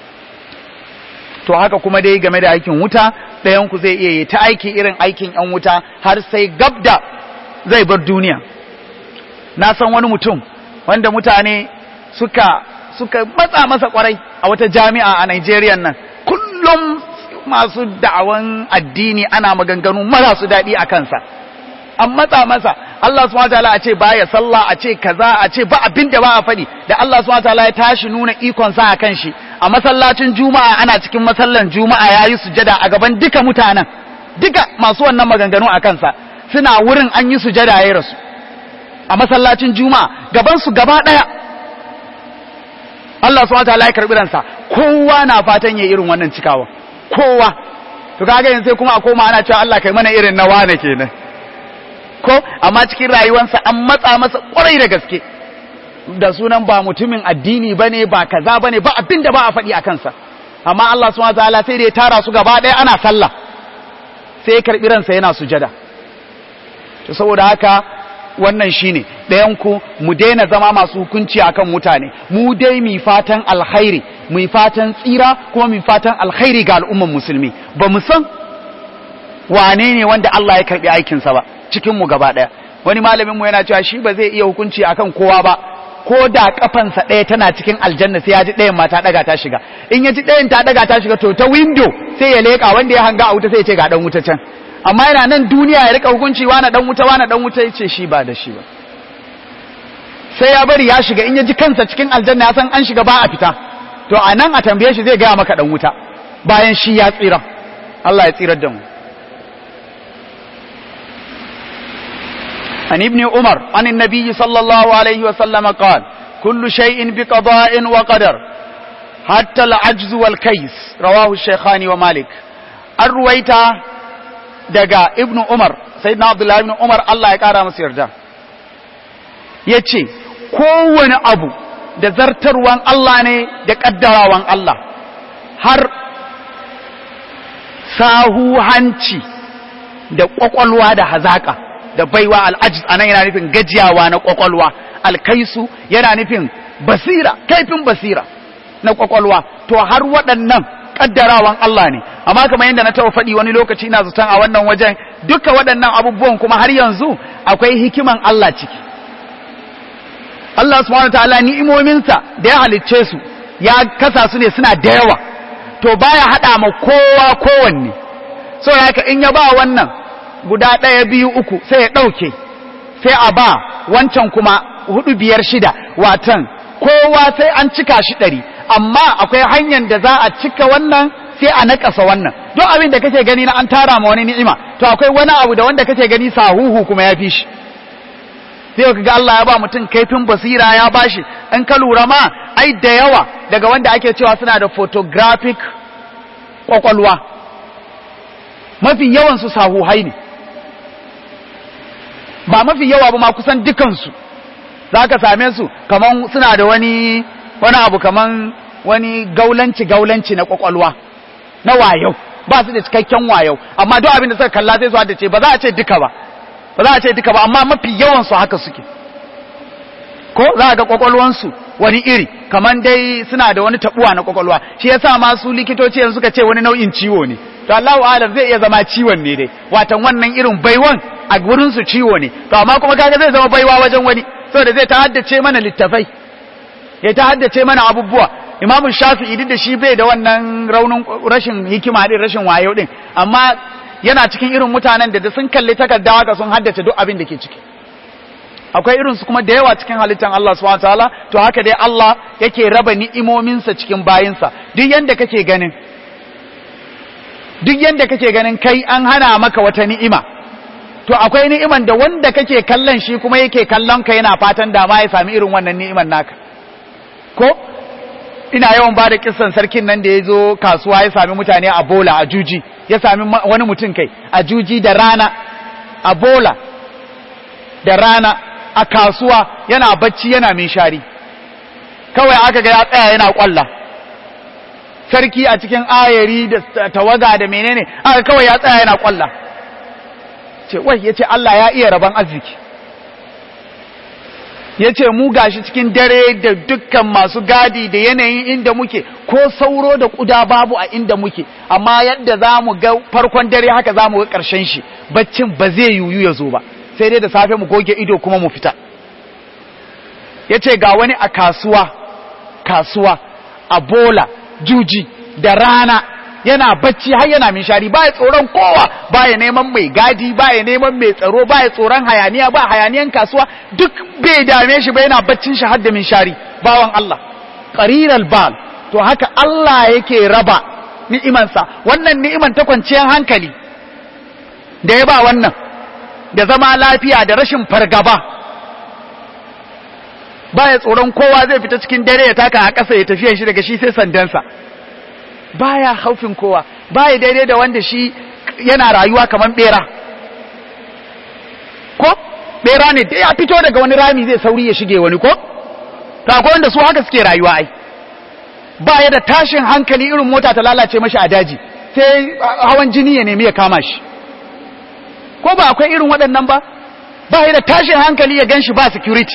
to haka kuma dai game da aikin wuta ɗayanku zai iya yi ta aiki irin aikin ‘yan wuta har sai gabda zai bar duniya na san wani mutum wanda mutane suka suka matsa masa kwarai a wata jami'a a Nigeria nan kullum masu da'awan addini ana maganganu marasu daɗi a kansa an matsa masa Allah subhanahu wataala a ce baya sallah a ce kaza a ce ba abin da ba a faɗi da Allah subhanahu wataala ya tashi nuna ikon sa a kan shi a masallacin juma'a ana cikin masallan juma'a yayi sujada a gaban duka mutanen duka masu wannan maganganu a kansa suna wurin an yi sujada yayi rasu a masallacin juma'a gaban su gaba daya Allah subhanahu wataala ya karbi ransa kowa na fatan yayi irin wannan cikawa kowa to kaga yanzu sai kuma a koma ana cewa Allah kai mana irin na wane kenan ko amma cikin rayuwarsa an matsa masa kwarai da gaske da sunan ba mutumin addini bane ba kaza bane ba abin da ba a faɗi a kansa amma Allah subhanahu wataala sai da ya tara su gaba ɗaya ana sallah sai ya karɓi ransa yana sujada to saboda haka wannan shine ɗayan ku mu daina zama masu hukunci akan mutane mu dai mu fatan alkhairi mu fatan tsira kuma mu fatan alkhairi ga al'umman musulmi ba mu san wane ne wanda Allah ya karbi aikinsa ba cikin mu gaba ɗaya wani malamin mu yana cewa shi ba zai iya hukunci akan kowa ba ko da kafansa ɗaya tana cikin aljanna sai ya ji ɗayan ma ta ɗaga ta shiga in ya ji ɗayan ta ɗaga ta shiga to ta window sai ya leƙa wanda ya hanga a wuta sai ya ce ga ɗan wuta can amma yana nan duniya ya rika hukunci wani ɗan wuta wani ɗan wuta ya ce shi ba da shi ba sai ya bari ya shiga in ya ji kansa cikin aljanna ya san an shiga ba a fita to a nan a tambaye shi zai gaya maka ɗan wuta bayan shi ya tsira Allah ya tsirar da mu عن ابن عمر عن النبي صلى الله عليه وسلم قال كل شيء بقضاء وقدر حتى العجز والكيس رواه الشيخان ومالك الرويت دقا ابن عمر سيدنا عبد الله ابن عمر الله يقارى مسير ده yace kowane abu da zartarwan Allah ne da kaddarawan Allah har sahu hanci da kwakwalwa da hazaka da baiwa al'ajiz anan yana nufin gajiyawa na kwakwalwa alkaisu yana nufin basira kaifin basira na kwakwalwa to har waɗannan kaddarawan Allah ne amma kamar yadda na taɓa faɗi wani lokaci ina zaton a wannan wajen duka waɗannan abubuwan kuma har yanzu akwai hikiman Allah ciki Allah subhanahu ta'ala ni'imominsa da ya halicce su ya kasa su ne suna da yawa to baya haɗa ma kowa kowanne saboda haka in ya ba wannan guda ɗaya biyu uku sai ya ɗauke sai a ba wancan kuma hudu biyar shida watan kowa sai an cika shi ɗari amma akwai hanyar da za a cika wannan sai a naƙasa wannan don abin da kake gani na an tara ma wani ni'ima to akwai wani abu da wanda kake gani sahuhu kuma ya fi shi sai ka ga Allah ya ba mutum kaifin basira ya bashi in ka lura ma ai da yawa daga wanda ake cewa suna da photographic kwakwalwa mafi yawan su sahuhai ne ba mafi yawa ba ma kusan dukansu za ka same su kaman suna da wani wani abu kaman wani gaulanci gaulanci na kwakwalwa na wayau ba su da cikakken wayau amma duk abin da suka kalla sai su hada ce ba za a ce duka ba ba za a ce duka ba amma mafi yawan su haka suke ko za a ga kwakwalwansu wani iri kaman dai suna da wani tabuwa na kwakwalwa shi yasa ma su likitoci yanzu suka ce wani nau'in ciwo ne to Allahu alam zai iya zama ciwon ne dai watan wannan irin baiwan a gurin su ciwo ne to amma kuma kaga zai zama baiwa wajen wani saboda zai ta haddace mana littafai ya ta haddace mana abubuwa imamu shafi'i duk da shi bai da wannan raunin rashin hikima din rashin wayo din amma yana cikin irin mutanen da sun kalli takarda haka sun haddace duk abin da ke ciki akwai irin su kuma da yawa cikin halittan Allah subhanahu wataala to haka dai Allah yake raba ni'imominsa cikin bayinsa duk yanda kake ganin duk yanda kake ganin kai an hana maka wata ni'ima to akwai ni'iman da wanda kake kallon shi kuma yake kallon ka yana fatan da ma ya sami irin wannan ni'iman naka ko ina yawan ba da kissan sarkin nan da ya zo kasuwa ya sami mutane a bola a juji ya sami wani mutum kai a juji da rana a bola da rana a kasuwa yana bacci yana min shari kawai aka ga ya tsaya yana kwalla sarki a cikin ayari da tawaga da menene aka kawai ya tsaya yana kwalla ce wai ya ce Allah ya iya rabon arziki ya ce mu gashi cikin dare da dukkan masu gadi da yanayin inda muke ko sauro da kuda babu a inda muke amma yadda za mu ga farkon dare haka za mu ga ƙarshen shi baccin ba zai yiwu ya zo ba sai dai da safe mu goge ido kuma mu fita ya ce ga wani a kasuwa kasuwa a bola juji da rana yana bacci har yana minshari ba ya tsoron kowa ba ya neman mai gadi ba ya neman mai tsaro ba ya tsoron hayaniya ba hayaniyan kasuwa duk bai dame shi ba yana baccin shi har da minshari bawan Allah qariral bal to haka Allah yake raba ni'imansa wannan ni'iman ta kwanciyar hankali da ya ba wannan da zama lafiya da rashin fargaba ba ya tsoron kowa zai fita cikin dare ya taka a ƙasa ya tafiya shi daga shi sai sandansa baya haufin kowa baya daidai da wanda shi yana rayuwa kamar bera ko bera ne da ya fito daga wani rami zai sauri ya shige wani ko ta akwai wanda su haka suke rayuwa ai ba ya da tashin hankali irin mota ta lalace mashi a daji sai hawan jini ya nemi ya kama shi ko ba akwai irin waɗannan ba ba ya da tashin hankali ya ganshi ba security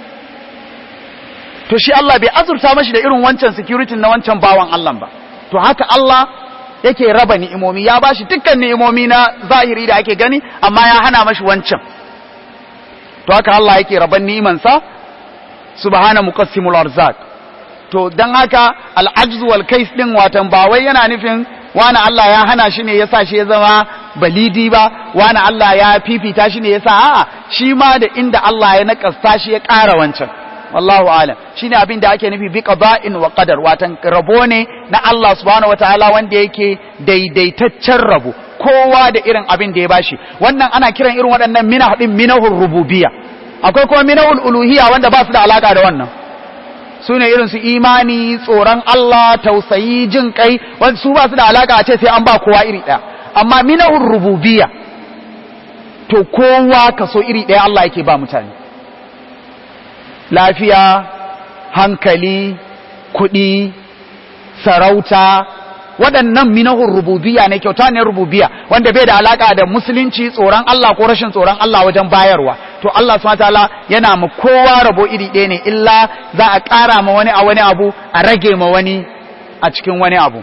to shi Allah bai azurta mashi da irin wancan security na wancan bawan Allah ba to haka Allah yake raba ni'imomi ya bashi dukkan ni'imomi na zahiri da ake gani amma ya hana mashi wancan to haka Allah yake raban ni'imansa subhana muqassimul arzak to dan haka al-ajz wal kais din watan ba wai yana nufin wani Allah ya hana shi ne yasa shi ya zama balidi ba wani Allah ya fifita shi ne yasa a'a shi ma da inda Allah ya nakasta shi ya ƙara wancan wallahu alam shine abin da ake nufi bi qada'in wa qadar watan rabo ne na Allah subhanahu wataala wanda yake daidaitaccen rabo kowa da irin abin da ya bashi wannan ana kiran irin waɗannan minah din minahur rububiyya akwai kuma minahul uluhiyya wanda ba su da alaka da wannan su ne irin su imani tsoron Allah tausayi jin kai wanda su ba su da alaka a ce sai an ba kowa iri ɗaya amma minahur rububiyya to kowa kaso iri ɗaya Allah yake ba mutane lafiya hankali kuɗi sarauta waɗannan minahun rububiya ne kyauta ne rububiya wanda bai da alaka da musulunci tsoron Allah ko rashin tsoron Allah wajen bayarwa to Allah subhanahu wataala yana ma kowa rabo iri ɗaya ne illa za a ƙara ma wani a wani abu a rage ma wani a cikin wani abu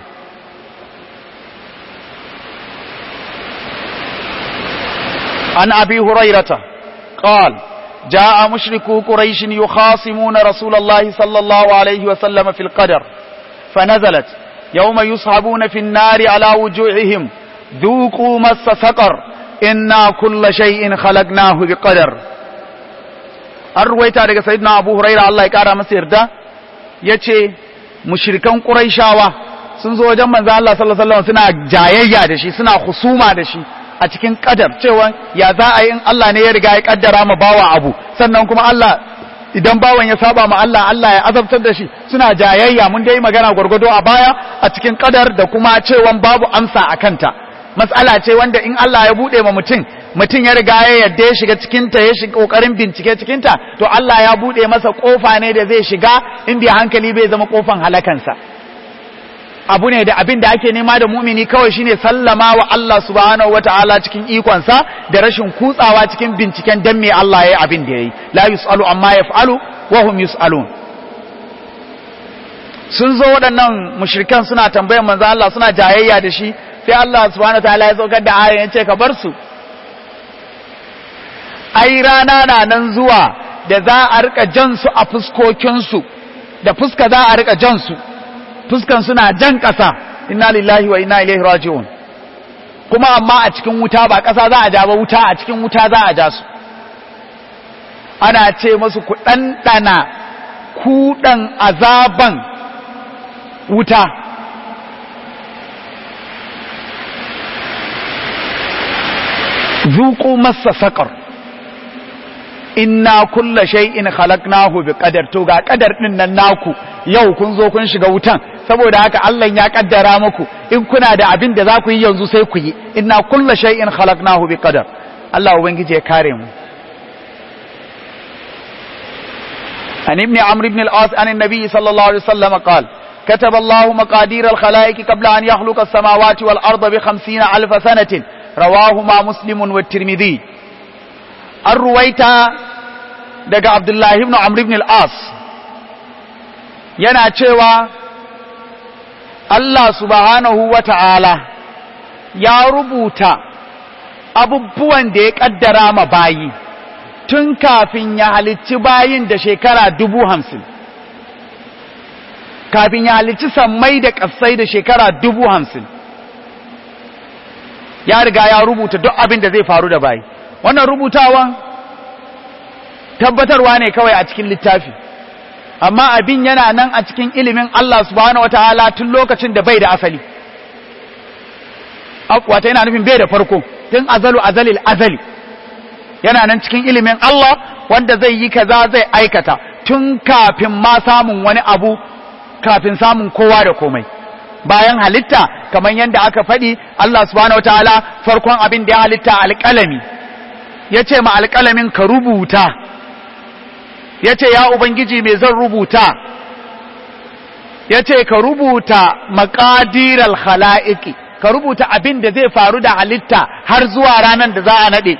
an abi hurairata qala جاء مشركو قريش يخاصمون رسول الله صلى الله عليه وسلم في القدر فنزلت يوم يصحبون في النار على وجوههم ذوقوا مس سقر إنا كل شيء خلقناه بقدر arwaita daga sayyidina Abu Huraira Allah ya kara masa yarda yace mushrikan Quraishawa sun zo wajen manzo Allah sallallahu alaihi wasallam suna jayayya da shi suna husuma da shi a cikin kadar cewa ya za a yi in Allah ne ya riga ya kaddara ma bawa abu sannan kuma Allah idan bawan ya saba ma Allah Allah ya azabtar da shi suna jayayya mun dai magana gwargwado a baya a cikin kadar da kuma cewa babu amsa a kanta matsala ce wanda in Allah ya bude ma mutum mutum ya riga ya yadda ya shiga cikin ta ya shiga kokarin bincike cikin ta to Allah ya bude masa kofa ne da zai shiga in bai hankali bai zama kofan halakansa abu ne da abin da ake nema da mumini kawai shine sallama wa Allah subhanahu wataala cikin ikonsa da rashin kutsawa cikin binciken dan me Allah yayi abin da yayi la yusalu amma yaf'alu wa hum yusalun sun zo waɗannan mushrikan suna tambayar manzo Allah suna jayayya da shi sai Allah subhanahu wataala ya saukar da ayan yace ka bar su ai rana na nan zuwa da za a rika jan su a fuskokin su da fuska za a rika jan su fuskan suna jan ƙasa inna lillahi wa inna ilaihi raji'un kuma amma a cikin wuta ba ƙasa za a ja ba wuta a cikin wuta za a ja su ana ce masu ku ɗanɗana kuɗan azaban wuta zuƙu masa saƙar inna kulla shay'in khalaqnahu bi qadar to ga qadar din nan naku yau kun zo kun shiga wutan saboda haka Allah ya kaddara muku in kuna da abin da za ku yi yanzu sai ku yi inna kulla shay'in khalaqnahu bi qadar Allah ubangiji ya kare mu عن ابن عمرو بن العاص عن النبي صلى الله عليه وسلم قال كتب الله مقادير الخلائق قبل أن يخلق السماوات والأرض بخمسين ألف سنة رواهما مسلم والترمذي الرويت دقى عبد الله بن عمرو بن العاص yana cewa Allah subhanahu wa ta'ala ya rubuta abubuwan da ya ƙaddara ma bayi tun kafin ya halicci bayin da shekara dubu hamsin kafin ya halicci sammai da ƙasai da shekara dubu hamsin ya riga ya rubuta duk abin da zai faru da bayi wannan rubutawan tabbatarwa ne kawai a cikin littafi amma abin yana nan a cikin ilimin Allah subhanahu wataala tun lokacin da bai da asali wata yana nufin bai da farko tun azalu azalil azali yana nan cikin ilimin Allah wanda zai yi kaza zai aikata tun kafin ma samun wani abu kafin samun kowa da komai bayan halitta kamar yadda aka faɗi Allah subhanahu wataala farkon abin da ya halitta alƙalami ya ce ma alƙalamin ka rubuta ya ce ya ubangiji mai zan rubuta ya ce ka rubuta maƙadiral khala'iki ka rubuta abin da zai faru da halitta har zuwa ranar da za a naɗe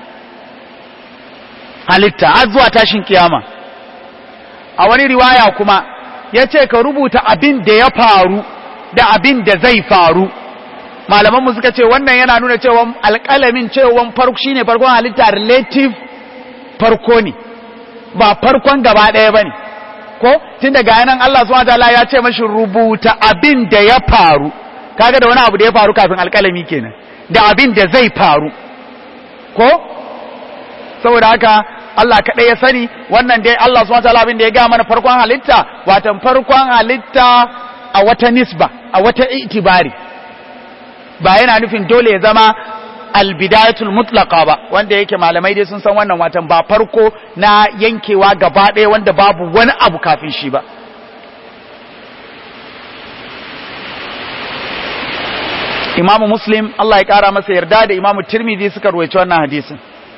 halitta har zuwa tashin kiyama a wani riwaya kuma ya ce ka rubuta abin da ya faru da abin da zai faru malamanmu suka ce wannan yana nuna cewa alƙalamin cewa farko shine farkon halitta relative farko ne ba farkon gaba ɗaya ba ne ko tun daga yanan Allah subhanahu wataala ya ce mashi rubuta abin da ya faru kaga da wani abu da ya faru kafin alƙalami kenan da abin da zai faru ko saboda haka Allah kaɗai ya sani wannan dai Allah subhanahu wataala abin da ya ga mana farkon halitta watan farkon halitta a wata nisba a wata itibari ba yana nufin dole ya zama albidayatul mutlaqa ba wanda yake malamai dai sun san wannan watan ba farko na yankewa gaba ɗaya wanda babu wani abu kafin shi ba imamu muslim Allah ya ƙara masa yarda da imamu tirmidhi suka ruwaici wannan hadisin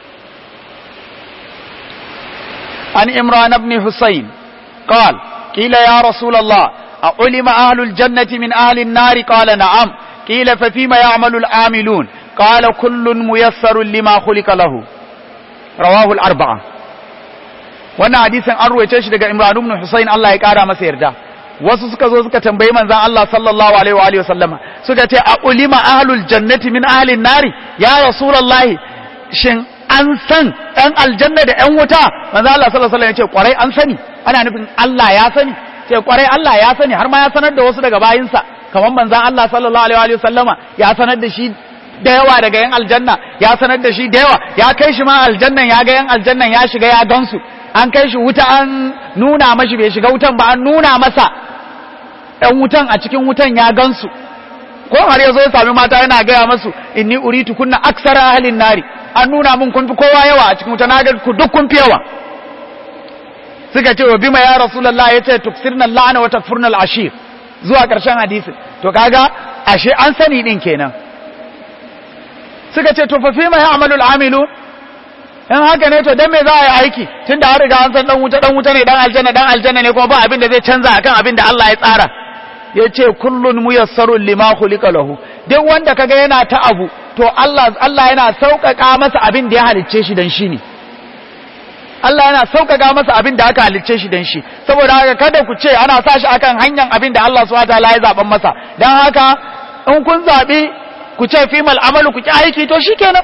an imran ibn husayn قال قيل يا رسول الله أعلم أهل الجنة من أهل النار قال نعم قيل ففيما يعمل العاملون قال كل ميسر لما خلق له رواه الأربعة wannan hadisin an ruwaice shi daga Imran ibn Husayn Allah ya kara masa yarda wasu suka zo suka tambayi manzon Allah sallallahu alaihi wa alihi wasallama suka ce a ulima ahlul jannati min ahlin nari ya rasulullahi shin an san ɗan aljanna da ɗan wuta manzon Allah sallallahu alaihi wasallam ya ce kwarai an sani ana nufin Allah ya sani ce kwarai Allah ya sani har ma ya sanar da wasu daga bayinsa kamar manzon Allah sallallahu alaihi wa sallama ya sanar da shi da yawa daga yan aljanna ya sanar da shi da yawa ya kai shi ma aljannan ya ga yan aljannan ya shiga ya gansu an kai shi wuta an nuna mashi bai shiga wutan ba an nuna masa ɗan wutan a cikin wutan ya gansu ko har ya zo ya sami mata yana gaya masu inni uritu kunna aksara ahlin nari an nuna mun kun fi kowa yawa a cikin wuta na ga ku duk kun fi yawa suka ce wa bima ya rasulullah yace tuksirna la'ana wa takfurna al-ashir zuwa ƙarshen hadisin to kaga ashe an sani din kenan suka ce to fa fi ma ya'malu al-amilu in haka ne to dan me za a yi aiki tunda an riga an san dan wuta dan wuta ne dan aljanna dan aljanna ne kuma ba abin da zai canza akan abin da Allah ya tsara yace kullun muyassarun lima khuliqa lahu duk wanda kaga yana ta abu to Allah Allah yana sauƙaƙa masa abin da ya halicce shi dan shi ne Allah yana sauƙaƙa masa abin da aka halicce shi dan shi saboda haka kada ku ce ana sa shi akan hanyar abin da Allah subhanahu wataala ya zaben masa dan haka in kun zabi ku ce fimal amalu ku ki aiki to shikenan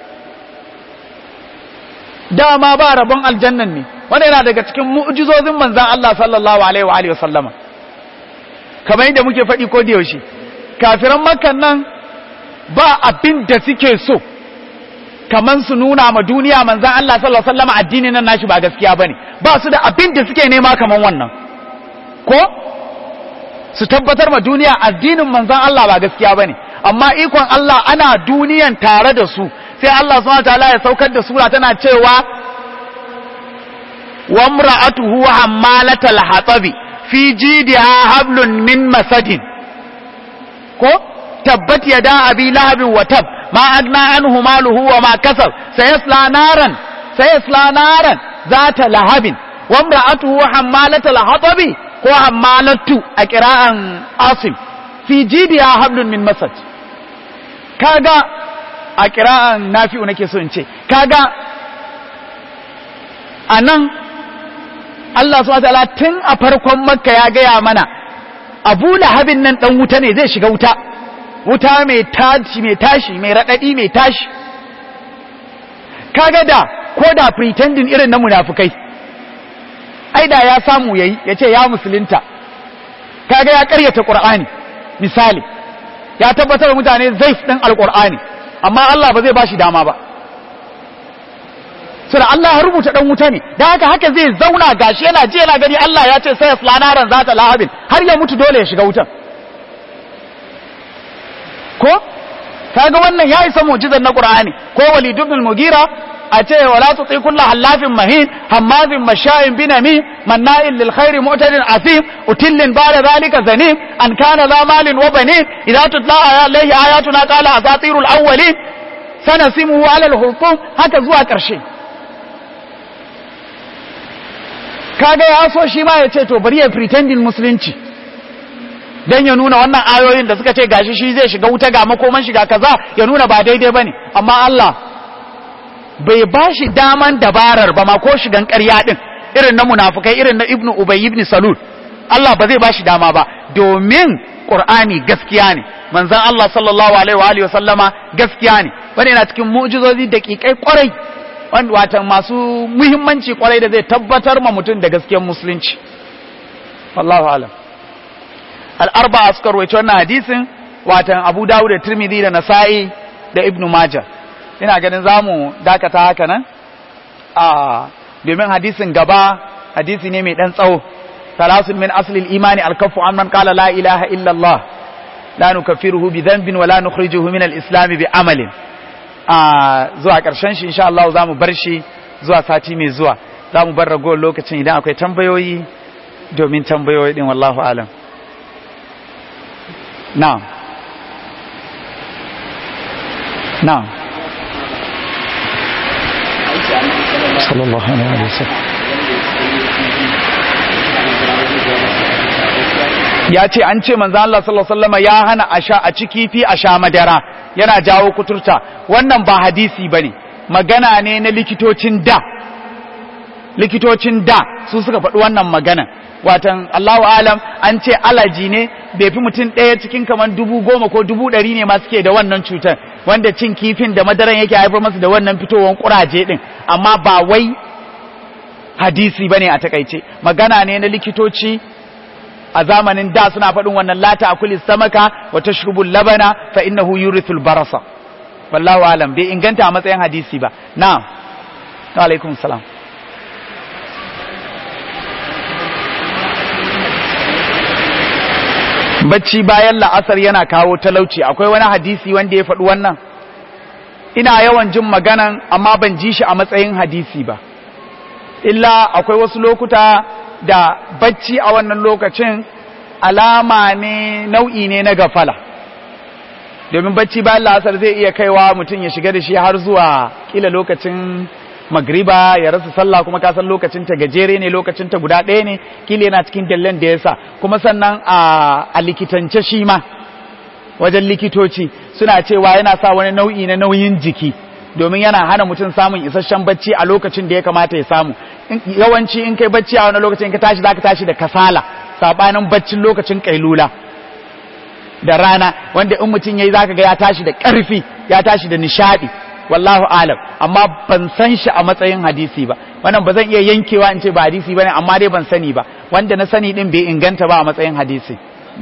dama ba rabon aljannan ne wanda yana daga cikin mu'jizozin manzon Allah sallallahu alaihi wa alihi wasallama kamar yadda muke faɗi ko da yaushe kafiran makkan nan ba abin da suke so kaman su nuna ma duniya manzan Allah sallallahu alaihi wasallam addini nan nashi ba gaskiya bane ba su da abin da suke nema kaman wannan ko su tabbatar ma duniya addinin manzan Allah ba gaskiya bane amma ikon Allah ana duniyan tare da su sai Allah subhanahu wataala ya saukar da sura tana cewa wa imra'atuhu hammalatal hatabi fi jidha hablun min masadin ko tabbat yada abi lahabin wa tab ما أغنى عنه ماله وما كسب سيصلى نارا سيصلى نارا ذات لهب وامرأته حمالة الحطب وحمالة أكراء عاصم في جيدها حبل من مسد كاغا أكراء نافع نكي سنشي كاغا anan Allah subhanahu wataala tun a farkon Makka ya gaya mana Abu Lahabin nan dan wuta ne zai shiga wuta wuta mai tashi mai tashi mai raɗaɗi mai tashi kaga da ko da pretending irin na munafukai ai da ya samu yayi ya ce ya musulunta kaga ya karyata qur'ani misali ya tabbatar mutane zai ɗin alqur'ani amma Allah ba zai bashi dama ba sura Allah ya rubuta dan wuta ne dan haka haka zai zauna gashi yana ji yana gani Allah ya ce sai yaslanaran zata lahabin har ya mutu dole ya shiga wutan ko kaga wannan ya isa mu'jizar na Qur'ani ko Walid ibn al-Mughira a ce wala tuti kullu hallafin mahin hammazin masha'in binami manna'in lil khairi mu'tadin asim utillin ba'da zalika zanim an kana za malin wa banin idza tutla alayhi ayatuna qala asatirul awwalin sanasimuhu ala al-hurqum haka zuwa ƙarshe kaga ya so shi ma ya ce to bari ya pretending musulunci dan ya nuna wannan ayoyin da suka ce gashi shi zai shiga wuta ga makoman shiga kaza ya nuna ba daidai bane amma Allah bai ba shi daman dabarar ba ma ko shigan ƙarya din irin na munafukai irin na ibnu ubay ibn salul Allah ba zai ba shi dama ba domin qur'ani gaskiya ne manzon Allah sallallahu alaihi wa alihi wa sallama gaskiya ne wani yana cikin mu'jizozi daƙiƙai kwarai wata masu muhimmanci kwarai da zai tabbatar ma mutum da gaskiyar musulunci wallahu alam al'arba suka rawaito wannan hadisin watan abu dawud da tirmidhi da nasa'i da ibnu majah ina ganin zamu dakata haka nan a domin hadisin gaba hadisi ne mai dan tsawo salasun min asli al-imani al-kaffu an man qala la ilaha illa allah la nukaffiruhu bi dhanbin wa la nukhrijuhu min al-islam bi amalin a zuwa karshen shi insha Allah zamu bar shi zuwa sati mai zuwa zamu bar ragowar lokacin idan akwai tambayoyi domin tambayoyi din wallahu alam na'am na'am sallallahu alaihi wasallam ya ce an ce manzo Allah sallallahu alaihi wasallam ya hana a sha a ci kifi a sha madara yana jawo kuturta wannan ba hadisi bane magana ne na likitocin da likitocin da su suka faɗi wannan magana watan Allahu alam an ce alaji ne bai fi mutum ɗaya cikin kamar dubu goma ko dubu ɗari ne ma suke da wannan cutar wanda cin kifin da madaran yake haifar masu da wannan fitowar kuraje ɗin amma ba wai hadisi bane a takaice magana ne na likitoci a zamanin da suna faɗin wannan lata akuli samaka wa tashrubul labana fa innahu yurithul barasa wallahu alam bai inganta a matsayin hadisi ba na'am wa alaikum salam bacci bayan la'asar yana kawo talauci akwai wani hadisi wanda ya faɗi wannan ina yawan jin maganan amma ban ji shi a matsayin hadisi ba illa akwai wasu lokuta da bacci a wannan lokacin alama ne nau'i ne na gafala domin bacci bayan la'asar zai iya kaiwa mutum ya shiga da shi har zuwa kila lokacin magriba ya rasa sallah kuma ka san lokacin ta gajere ne lokacin ta guda ɗaya ne kila yana cikin dallan da yasa kuma sannan a, a likitance shi ma wajen likitoci suna cewa yana sa wani nau'i na nauyin jiki domin yana hana mutum samun isasshen bacci a lokacin da ya kamata ya samu yawanci in kai bacci a wani lokacin ka tashi zaka tashi da kasala sabanin baccin lokacin kailula da rana wanda in mutum yayi zaka ga ya tashi da karfi ya tashi da nishadi wallahu alam amma ban san shi a matsayin hadisi ba wannan ba zan iya yankewa in ce ba hadisi bane amma dai ban sani ba wanda na sani din bai inganta ba a matsayin hadisi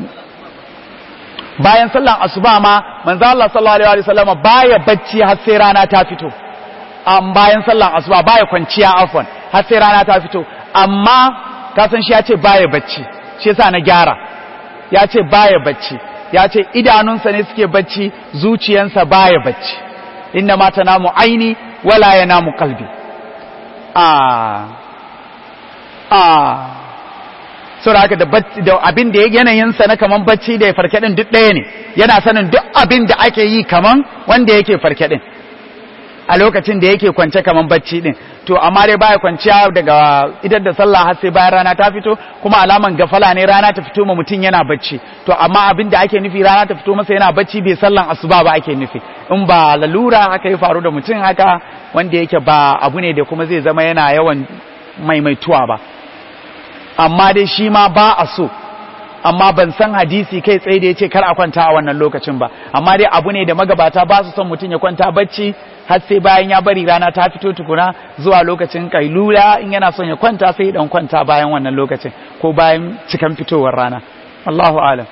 bayan sallan asuba ma manzo Allah sallallahu alaihi wasallam baya bacci har sai rana ta fito am bayan sallan asuba baya kwanciya afwan har sai rana ta fito amma ka san shi ya ce baya bacci shi yasa na gyara ya ce baya bacci ya ce idanunsa ne suke bacci zuciyansa baya bacci inna ma tanamu aini wala yanamu qalbi ah ah saboda haka da da abin da yanayin sa na kaman bacci da ya farke din duk ɗaya ne yana sanin duk abin da ake yi kaman wanda yake farke din a lokacin da yake kwance kaman bacci din to amma dai baya kwanciya daga idan da sallah har sai bayan rana ta fito kuma alaman gafala ne rana ta fito ma mutum yana bacci to amma abin da ake nufi rana ta fito masa yana bacci bai sallan asuba ba ake nufi in ba lalura haka ya faru da mutum haka wanda yake ba abu ne da kuma zai zama yana yawan maimaituwa ba amma dai shi ma ba a so amma ban san hadisi kai tsaye da ya ce kar a kwanta a wannan lokacin ba amma dai abu ne da magabata ba su son mutum ya kwanta bacci har sai bayan ya bari rana ta fito tukuna zuwa lokacin kailula in yana son ya kwanta sai dan kwanta bayan wannan lokacin ko bayan cikan fitowar rana Allahu alam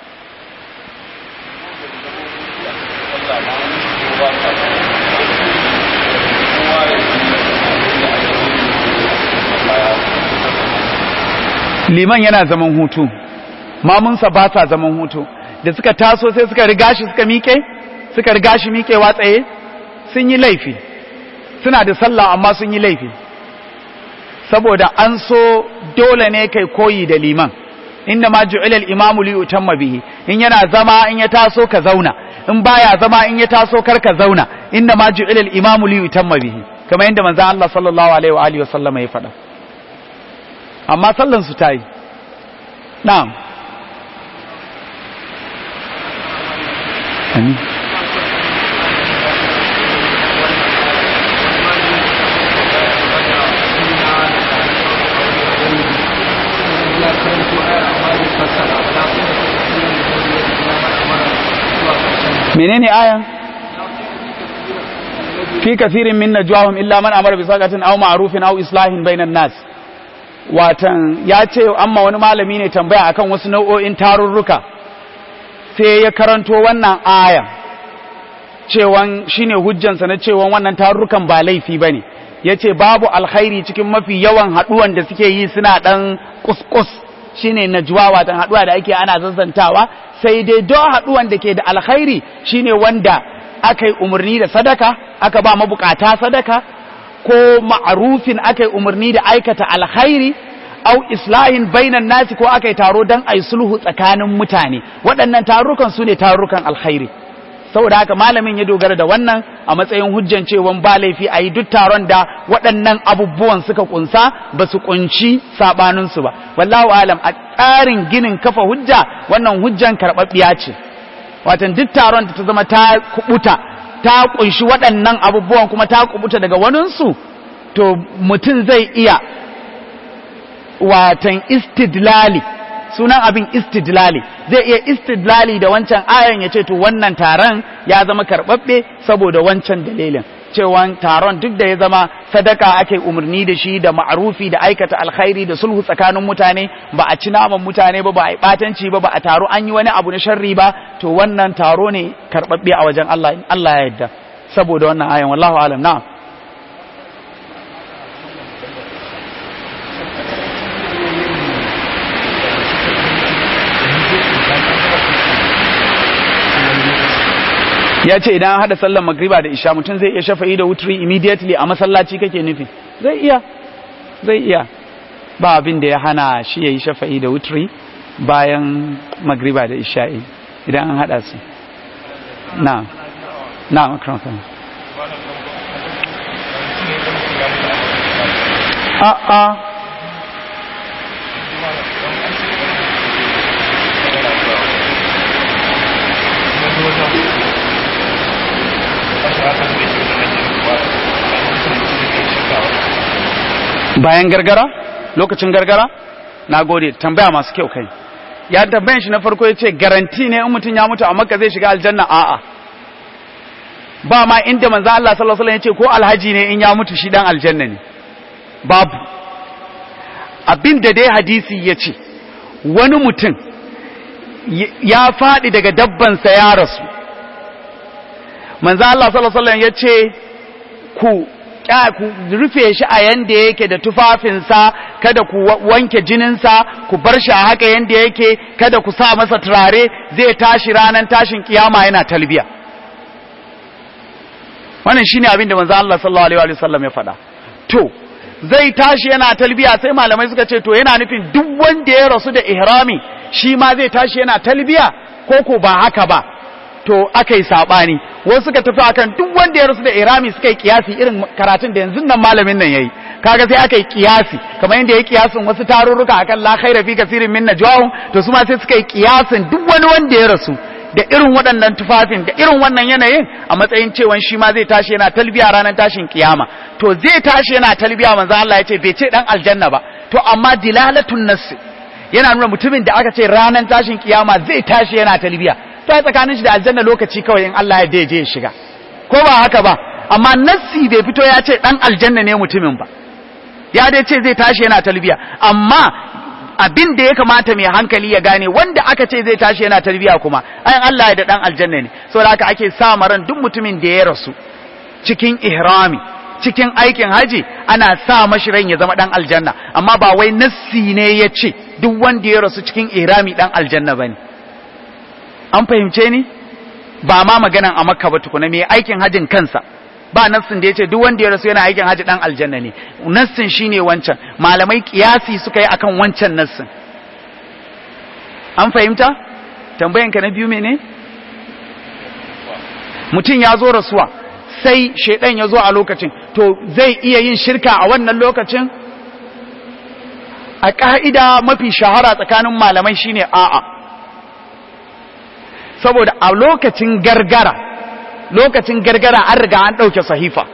liman yana zaman hutu mamunsa ba sa zaman hutu da suka taso sai suka riga shi suka miƙe suka riga shi miƙewa tsaye sun yi laifi suna da sallah amma sun yi laifi saboda an so dole ne kai koyi da liman inda ma ju'ila al-imamu li yutamma bihi in yana zama in ya taso ka zauna in baya zama in ya taso karka zauna inna ma ju'ila al-imamu li yutamma bihi kamar yadda manzon Allah sallallahu alaihi wa alihi wa sallama ya faɗa amma sallan su tayi na'am amin menene ayan fi kathirin min najwahum illa man amara bi saqatin aw ma'rufin aw islahin bainan nas watan ya ce amma wani malami ne tambaya akan wasu nau'o'in tarurruka sai ya karanto wannan aya cewan shine hujjansa na cewan wannan tarurrukan ba laifi bane yace babu alkhairi cikin mafi yawan haduwan da suke yi suna dan kuskus shine najwa watan haduwa da ake ana zazzantawa sai dai don haduwan da ke da alkhairi shine wanda aka yi umarni da sadaka aka ba mabukata sadaka ko ma'arufin aka yi umarni da aikata alkhairi au islahin bainan nasi ko aka yi taro don a yi sulhu tsakanin mutane waɗannan tarukan su ne tarukan alkhairi saboda haka malamin ya dogara da wannan a matsayin hujjan cewan ba laifi a yi duk taron da waɗannan abubuwan suka kunsa ba su kunci saɓaninsu ba wallahu alam a tsarin ginin kafa hujja wannan hujjan karɓaɓɓiya ce watan duk taron da ta zama ta kubuta ta kunshi waɗannan abubuwan kuma ta kubuta daga waninsu to mutum zai iya watan istidlali sunan abin istidlali zai iya istidlali da wancan ayan ya ce to wannan taron ya zama karɓaɓɓe saboda wancan dalilin cewan taron duk da ya zama sadaka ake umarni da shi da ma'arufi da aikata alkhairi da sulhu tsakanin mutane ba a ci naman mutane ba ba a yi batanci ba ba a taro an yi wani abu na sharri ba to wannan taro ne karɓaɓɓe a wajen Allah Allah ya yarda saboda wannan ayan wallahu alam na'am ya ce idan hada sallar magriba da isha mutum zai iya shafa'i da wutri immediately a masallaci kake nufi zai iya zai iya ba abin da ya hana shi ya yi shafa'i da wutri bayan magriba da isha'i idan an hada su na na makarakan a a bayan gargara lokacin gargara na gode tambaya masu kyau kai ya tambayan shi na farko ya ce garanti ne in mutum ya mutu a makka zai shiga aljanna a'a ba ma inda manzo Allah sallallahu alaihi wasallam ya ce ko alhaji ne in ya mutu shi dan aljanna ne babu abin da dai hadisi ya ce wani mutum ya faɗi daga dabbansa ya rasu manzo Allah sallallahu alaihi wasallam ya ce ku ku rufe shi a yanda yake da tufafinsa kada ku wanke jininsa ku bar shi a haka yanda yake kada ku sa masa turare zai tashi ranar tashin kiyama yana talbiya wannan shine abin da manzo Allah sallallahu alaihi wasallam ya faɗa to zai tashi yana talbiya sai malamai suka ce to yana nufin duk wanda ya rasu da ihrami shi ma zai tashi yana talbiya ko ko ba haka ba to aka yi saɓani wasu suka tafi akan duk wanda ya rasu da irami suka yi kiyasi irin karatun da yanzu nan malamin nan yayi kaga sai aka yi kiyasi kamar yadda ya yi kiyasin wasu tarurruka akan la khaira fi kasirin min najwahum to su ma sai suka yi kiyasin duk wani wanda ya rasu da irin waɗannan tufafin da irin wannan yanayin a matsayin cewa shi ma zai tashi yana talbiya ranar tashin kiyama to zai tashi yana talbiya manzo Allah ya ce bai ce dan aljanna ba to amma dilalatun nass yana nuna mutumin da aka ce ranar tashin kiyama zai tashi yana talbiya ta tsakanin shi da aljanna lokaci kawai in Allah ya daije ya shiga ko ba haka ba amma nassi bai fito ya ce dan aljanna ne mutumin ba ya dai ce zai tashi yana talbiya amma abin da ya kamata mai hankali ya gane wanda aka ce zai tashi yana talbiya kuma ayan Allah ya da dan aljanna ne saboda haka ake sa maran duk mutumin da ya rasu cikin ihrami cikin aikin haji ana sa mashi ran ya zama dan aljanna amma ba wai nassi ne ya ce duk wanda ya rasu cikin ihrami dan aljanna bane an fahimce ni ba ma maganan a makka ba tukuna mai aikin hajin kansa ba nassin da ya ce duk wanda ya rasu yana aikin haji dan aljanna ne nassin shine wancan malamai kiyasi suka yi akan wancan nassin an fahimta tambayanka na biyu mene mutum ya zo rasuwa sai shaidan ya zo a lokacin to zai iya yin shirka a wannan lokacin a ƙa'ida mafi shahara tsakanin malamai shine a'a saboda a lokacin gargara lokacin gargara an riga an ɗauke sahifa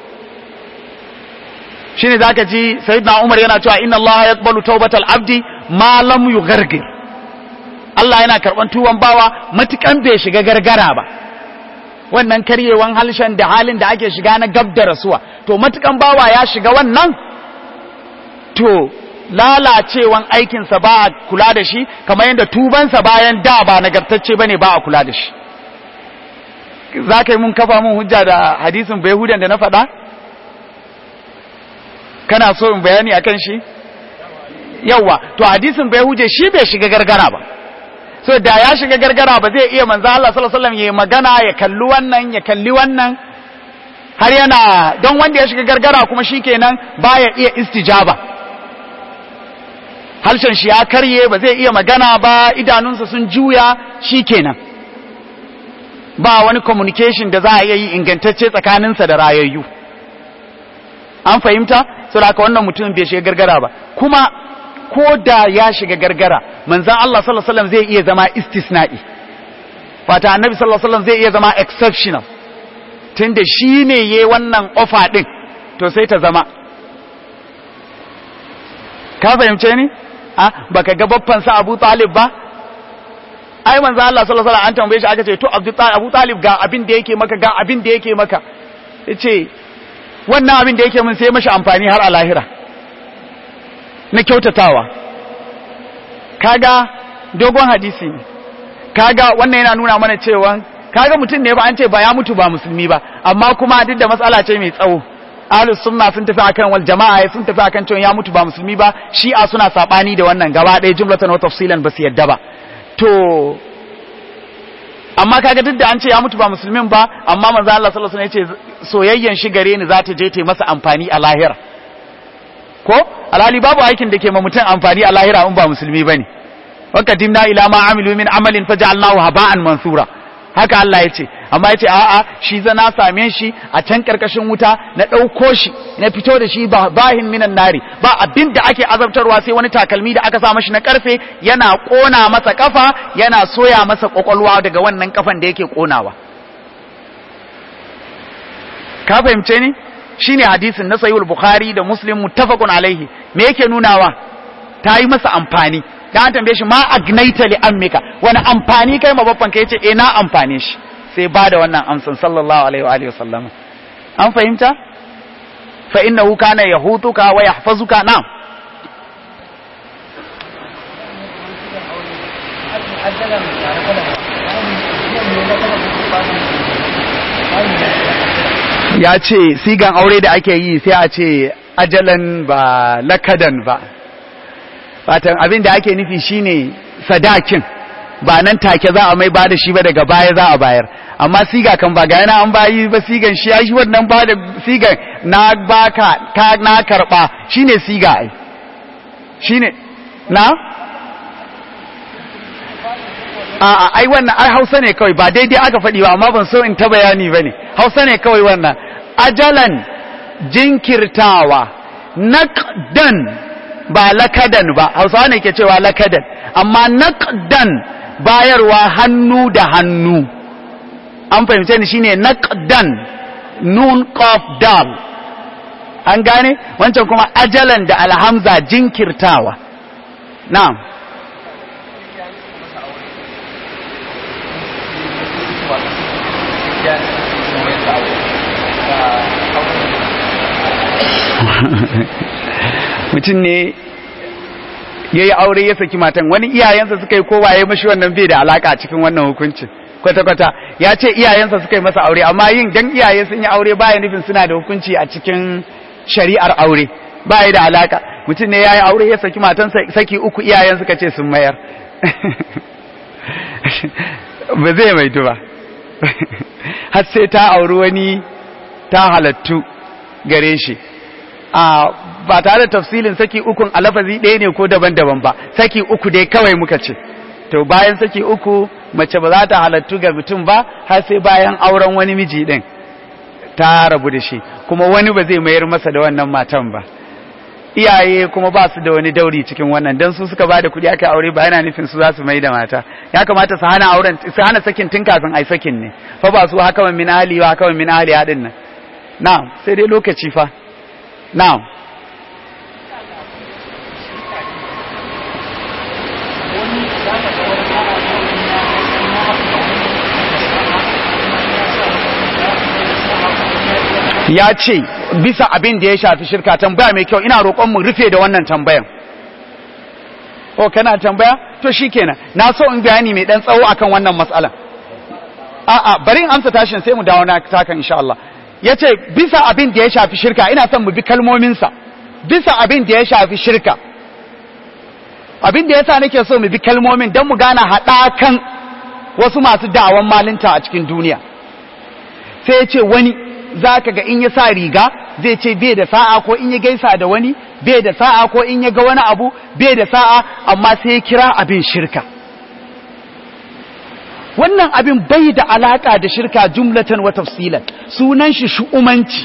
shine zaka ji sayyidina Umar yana cewa inna Allah yaqbalu tawbatal abdi ma lam yughargir Allah yana karban tuban bawa matukan bai shiga gargara ba wannan karyewan halshen da halin da ake shiga na gab da rasuwa to matukan bawa ya shiga wannan to lalacewan aikinsa ba a kula da shi kamar yadda tubansa bayan da ba nagartacce bane ba a kula da shi za ka yi mun kafa mun hujja da hadisin bayahudan da na faɗa kana so in bayani akan shi yawa to hadisin bayahuje shi bai shiga gargara ba so da ya shiga gargara ba zai iya manzo Allah sallallahu alaihi wasallam ya magana ya kalli wannan ya kalli wannan har yana don wanda ya shiga gargara kuma shikenan baya iya istijaba harshen shi ya karye ba zai iya magana ba idanunsa sun juya shikenan ba wani communication da za a iya yi ingantacce tsakaninsa da rayayyu an fahimta saboda haka wannan mutum bai shiga gargara ba kuma ko da ya shiga gargara manzan Allah sallallahu alaihi wasallam zai iya zama istisna'i fata annabi sallallahu alaihi wasallam zai iya zama exceptional tunda shi ne yayi wannan offer din to sai ta zama ka fahimce ni a baka ga babban sa Abu Talib ba ai manzan Allah sallallahu alaihi wasallam an tambaye shi aka ce to Abu Talib ga abin da yake maka ga abin da yake maka yace wannan abin da yake mun sai mashi amfani har a lahira na kyautatawa kaga dogon hadisi ne kaga wannan yana nuna mana cewa kaga mutum ne ba an ce ba ya mutu ba musulmi ba amma kuma duk da matsala ce mai tsawo ahlus sunna sun tafi akan wal jama'a sun tafi akan cewa ya mutu ba musulmi ba shi'a suna sabani da wannan gaba ɗaya jumlatan wa tafsilan ba su yadda ba to amma kaga duk da an ce ya mutu ba musulmin ba amma manzo Allah sallallahu alaihi wasallam ya ce soyayyen shi gare ni za ta je ta masa amfani a lahira ko alhali babu aikin da ke ma mutum amfani a lahira in ba musulmi bane wa qadimna ila ma amilu min amalin faj'alnahu haba'an mansura haka Allah ya ce amma ya ce a'a shi za na same shi a can karkashin wuta na ɗauko shi na fito da shi bahin minan nari ba abin da ake azabtarwa sai wani takalmi da aka sa mashi na karfe yana ƙona masa kafa yana soya masa ƙwaƙwalwa daga wannan kafan da yake ƙonawa ka fahimce ni shine hadisin na sahihul bukhari da muslim muttafaqun alaihi me yake nunawa ta yi masa amfani da an tambaye shi ma agnaita li ammika wani amfani kai ma babban kai yace eh na amfane shi sai ba da wannan amsan sallallahu alaihi wa alihi wasallam an fahimta fa innahu kana yahutuka wa yahfazuka na ya ce sigan aure da ake yi sai a ce ajalan ba lakadan ba fatan abin da ake nufi shine sadakin ba nan take za a mai bada shi ba daga baya za a bayar amma siga kan ba ga yana an bayi ba sigan shi ya shi wannan ba da sigan na baka ka na karba shine siga ai shine na a a ai wannan ai Hausa ne kawai ba daidai aka faɗi ba amma ban so in ta bayani bane Hausa ne kawai wannan ajalan jinkirtawa naqdan ba lakadan ba hausawa ne ke cewa lakadan amma naqdan bayarwa hannu da hannu an fahimce ni shine naqdan nun qaf dal an gane wancan kuma ajalan da alhamza jinkirtawa na'am mutum ne ya yi aure ya saki matan wani iyayensa suka yi kowa ya mashi wannan bai da alaka cikin wannan hukuncin kwata-kwata ya ce iyayensa suka yi masa aure amma yin dan iyaye sun yi aure baya nufin suna da hukunci a cikin shari'ar aure baya da alaka mutum ne ya yi aure ya saki matan saki uku iyayen suka ce sun mayar ba zai maitu ba har sai ta auri wani ta halattu gare shi a ba tare da tafsilin saki ukun a lafazi ɗaya ne ko daban-daban ba saki uku dai kawai muka ce to bayan saki uku mace ba za ta halattu ga mutum ba har sai bayan auren wani miji din ta rabu da shi kuma wani ba zai mayar masa da wannan matan ba iyaye kuma ba su da wani dauri cikin wannan dan su suka bada kuɗi aka aure ba yana nufin su za su mai da mata ya kamata su hana auren su hana sakin tun kafin ai sakin ne fa ba su haka min ahli wa haka min ahli hadin nan na'am sai dai lokaci fa na'am ya ce bisa abin da ya shafi shirka tambaya mai kyau ina roƙon mu rufe da wannan tambayan o kana tambaya to shikenan na so in bayani mai dan tsawo akan wannan matsalan a'a bari in amsa tashin sai mu dawo na takan insha Allah yace bisa abin da ya shafi shirka ina son mu bi kalmomin sa bisa abin da ya shafi shirka abin da yasa nake so mu bi kalmomin dan mu gana haɗakan wasu masu da'awan malinta a cikin duniya sai ya ce wani za ka ga in ya sa riga zai ce bai da sa'a ko in ya gaisa da wani bai da sa'a ko in ya ga wani abu bai da sa'a amma sai ya kira abin shirka wannan abin bai da alaka da shirka jumlatan wa tafsilan sunan shi shu'umanci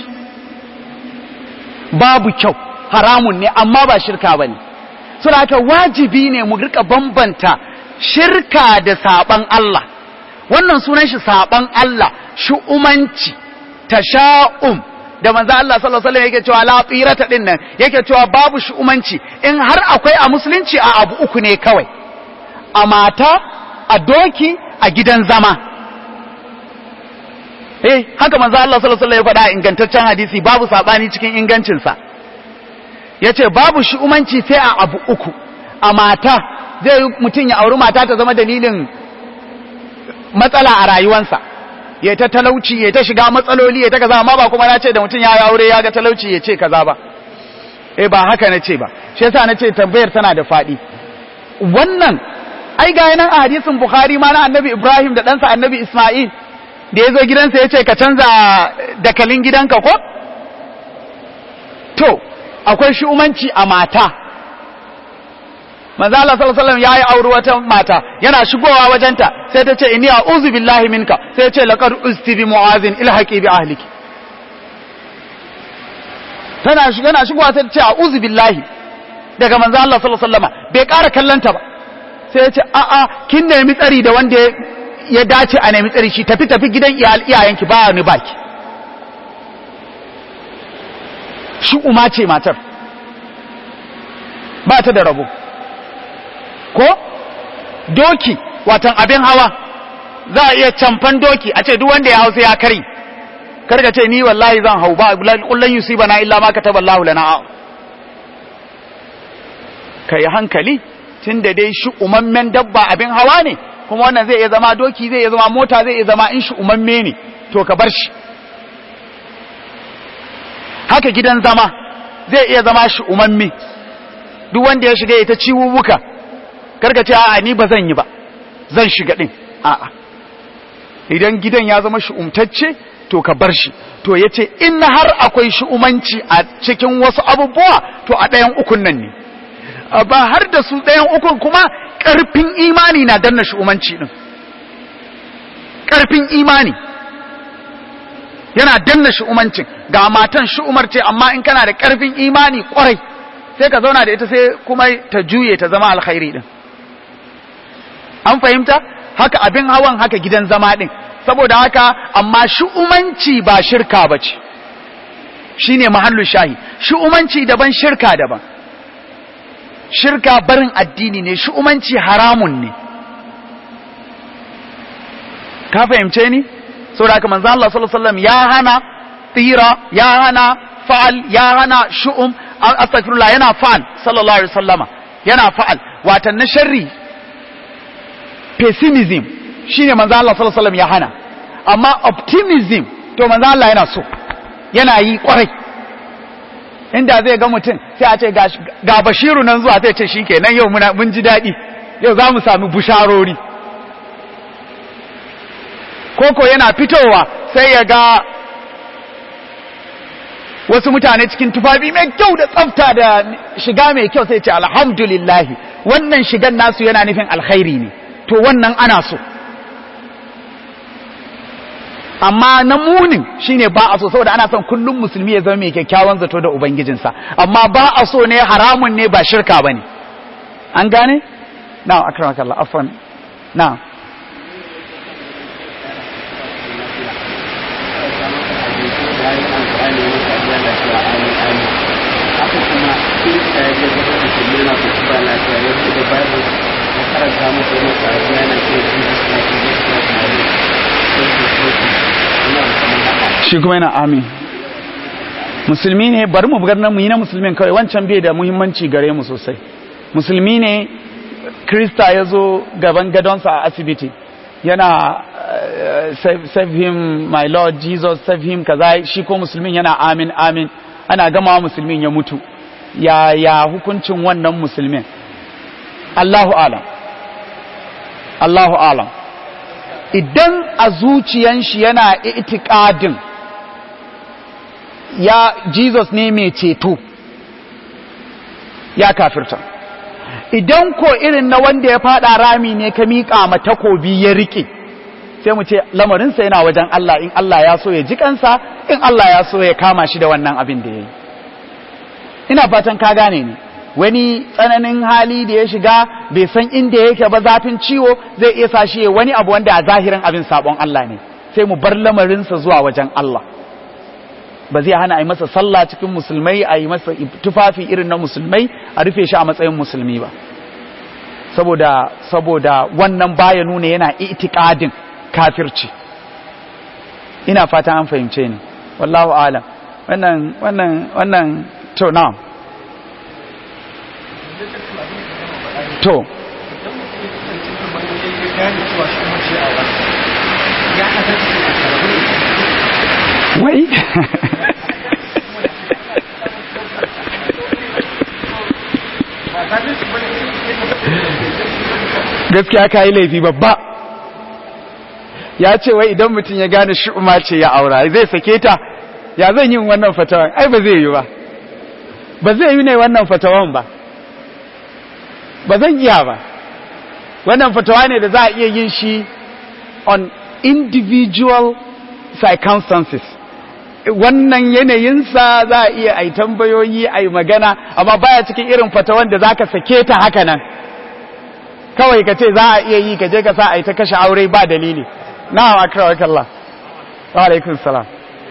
babu kyau haramun ne amma ba shirka bane suna haka wajibi ne mu rika bambanta shirka da saban Allah wannan sunan shi saban Allah shu'umanci tasha'um da manzo Allah sallallahu alaihi wasallam yake cewa la tsirata din nan yake cewa babu shu'umanci in har akwai a musulunci a abu uku ne kawai a mata a doki a gidan zama eh haka manzo Allah sallallahu alaihi wasallam ya faɗa ingantaccen hadisi babu sabani cikin ingancin sa yace babu shu'umanci sai a abu uku a mata zai mutum ya auri mata ta zama dalilin matsala a rayuwansa ya ta talauci ya ta shiga matsaloli ya ta kaza amma ba kuma na ce da mutum ya aure ya ga talauci ya ce kaza ba eh ba haka na ce ba shi yasa na ce tambayar tana da faɗi wannan ai ga nan a hadisin bukhari ma na annabi ibrahim da ɗansa annabi isma'il da ya zo gidansa ya ce ka canza dakalin gidanka ko to akwai shi'umanci a mata manzo Allah sallallahu alaihi wasallam yayi aure wata mata yana shigowa wajenta sai ta ce inni a'udhu billahi minka sai ya ce laqad usti bi mu'azin ilhaqi bi ahliki tana shiga yana shigowa sai ta ce a'udhu billahi daga manzo Allah sallallahu alaihi wasallam bai ƙara kallanta ba sai ya ce a a kin nemi tsari da wanda ya dace a nemi tsari shi tafi tafi gidan iyayenki ba ni baki shi uma ce matar ba ta da rabo ko doki watan abin hawa za a iya camfan doki a ce duk wanda ya hau sai ya kari karka ce ni wallahi zan hau ba kullun yusibana illa ma kataba Allahu lana kai hankali tunda dai shi umammen dabba abin hawa ne kuma wannan zai iya zama doki zai iya zama mota zai iya zama in shi umamme ne to ka bar shi haka gidan zama zai iya zama shi umamme duk wanda ya shiga ya ta ciwuwuka karka ce a'a ni ba zan yi ba zan shiga din a'a idan gidan ya zama shi'umtacce to ka bar shi to yace in har akwai shi'umanci a cikin wasu abubuwa to a ɗayan ukun nan ne ba har da su ɗayan ukun kuma ƙarfin imani na danna shi'umanci din ƙarfin imani yana danna shi'umancin ga matan shi'umar ce amma in kana da ƙarfin imani ƙwarai sai ka zauna da ita sai kuma ta juye ta zama alkhairi din an fahimta haka abin hawan haka gidan zama din saboda haka amma shu'umanci ba shirka bace shine mahallu shahi shu'umanci daban shirka daban shirka barin addini ne shu'umanci haramun ne ka fahimce ni saboda haka manzo Allah sallallahu alaihi wasallam ya hana tsira ya hana fa'al ya hana shu'um astaghfirullah yana fa'al sallallahu alaihi wasallama yana fa'al watan na sharri pessimism shine manzo Allah sallallahu alaihi wasallam ya hana amma optimism to manzo Allah yana so yana yi kwarai inda zai ga mutum sai a ce ga bashiru nan zuwa sai ce shikenan yau muna mun ji dadi yau za mu sami busharori koko yana fitowa sai ya ga wasu mutane cikin tufafi mai kyau da tsafta da shiga mai kyau sai ce alhamdulillahi wannan shigan nasu yana nufin alkhairi ne to wannan ana so amma na munin shine ba a so saboda ana son kullum musulmi ya zama mai kyakkyawan zato da ubangijinsa amma ba a so ne haramun ne ba shirka bane an gane na akramakallah afwan na shi kuma yana amin musulmi ne bari mu bugar mu yi na musulmin kawai wancan bai da muhimmanci gare mu sosai musulmi ne krista ya zo gaban gadonsa a asibiti yana uh, save, save him my lord jesus save him kaza shi ko musulmin yana amin amin ana gama musulmin ya mutu ya ya hukuncin wannan musulmin Allahu alam Allahu alam idan a zuciyan shi yana itikadin ya Jesus ne mai ceto ya kafirta idan ko irin na wanda ya fada rami ne ka miƙa ma takobi ya rike sai mu ce lamarinsa yana wajen Allah in Allah ya so ya ji kansa in Allah ya so ya kama shi da wannan abin da ya yi ina fatan ka gane ni wani tsananin hali da ya shiga bai san inda yake ba zafin ciwo zai iya sa shi wani abu wanda a zahirin abin sabon Allah ne sai mu bar lamarinsa zuwa wajen Allah ba zai hana a yi masa sallah cikin musulmai a yi masa tufafi irin na musulmai a rufe shi a matsayin musulmi ba saboda saboda wannan baya nuna yana itikadin kafirci ina fata an fahimce ni wallahu alam wannan wannan wannan to na to wai gaskiya ka yi laifi babba ya ce wai idan mutum ya gane shi'uma ce ya aura zai sake ta ya zan yi wannan fatawan ai ba zai yi ba ba zai yi ne wannan fatawan ba ba zan iya ba wannan fatawa ne da za a iya yin shi on individual circumstances wannan yanayinsa za a iya ai tambayoyi ai magana amma baya cikin irin fatawan da zaka sake ta haka nan kawai ka ce za a iya yi ka je ka sa ai ta kashe aure ba dalili na'am akramakallah wa alaikum salam